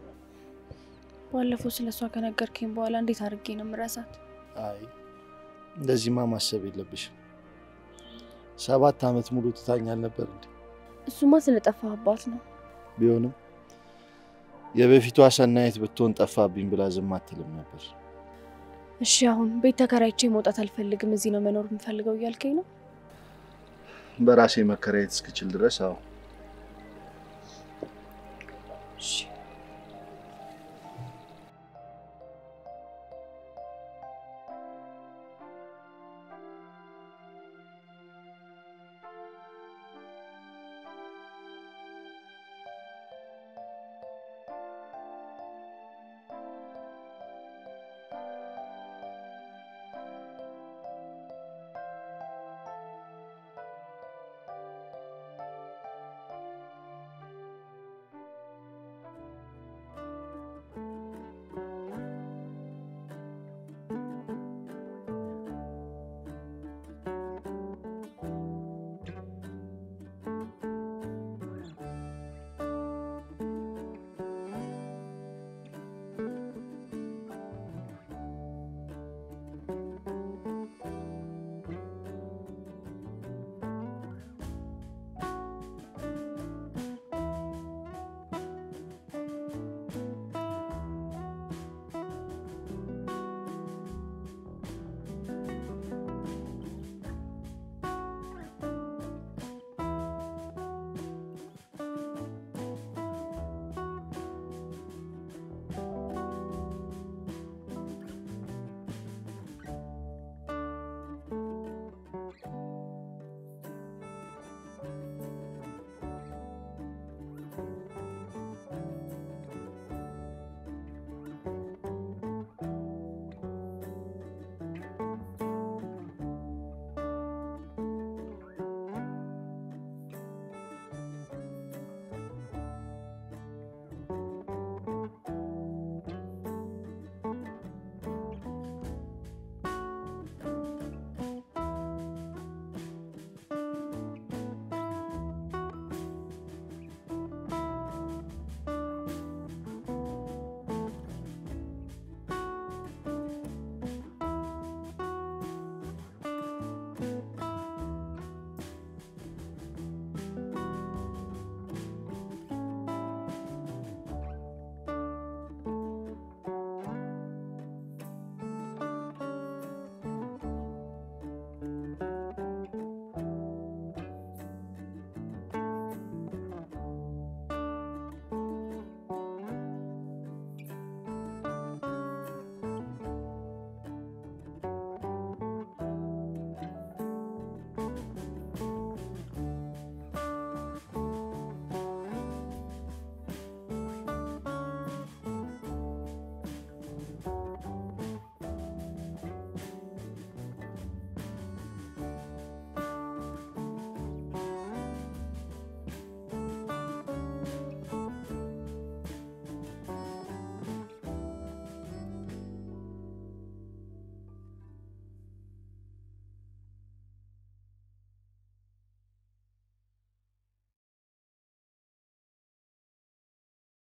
ባለፈው ስለ እሷ ከነገርከኝ በኋላ እንዴት አድርጌ ነው የምረሳት? አይ እንደዚህማ ማሰብ የለብሽም። ሰባት ዓመት ሙሉ ትታኛል ነበር እንዴ? እሱማ ስለጠፋህባት ነው። ቢሆንም የበፊቷ ሰናይት ብትሆን ጠፋብኝ ብላ ዝም አትልም ነበር። እሺ አሁን ቤት ተከራይቼ መውጣት አልፈልግም፣ እዚህ ነው መኖር የምፈልገው እያልከኝ ነው? በራሴ መከራየት እስክችል ድረስ አዎ። እሺ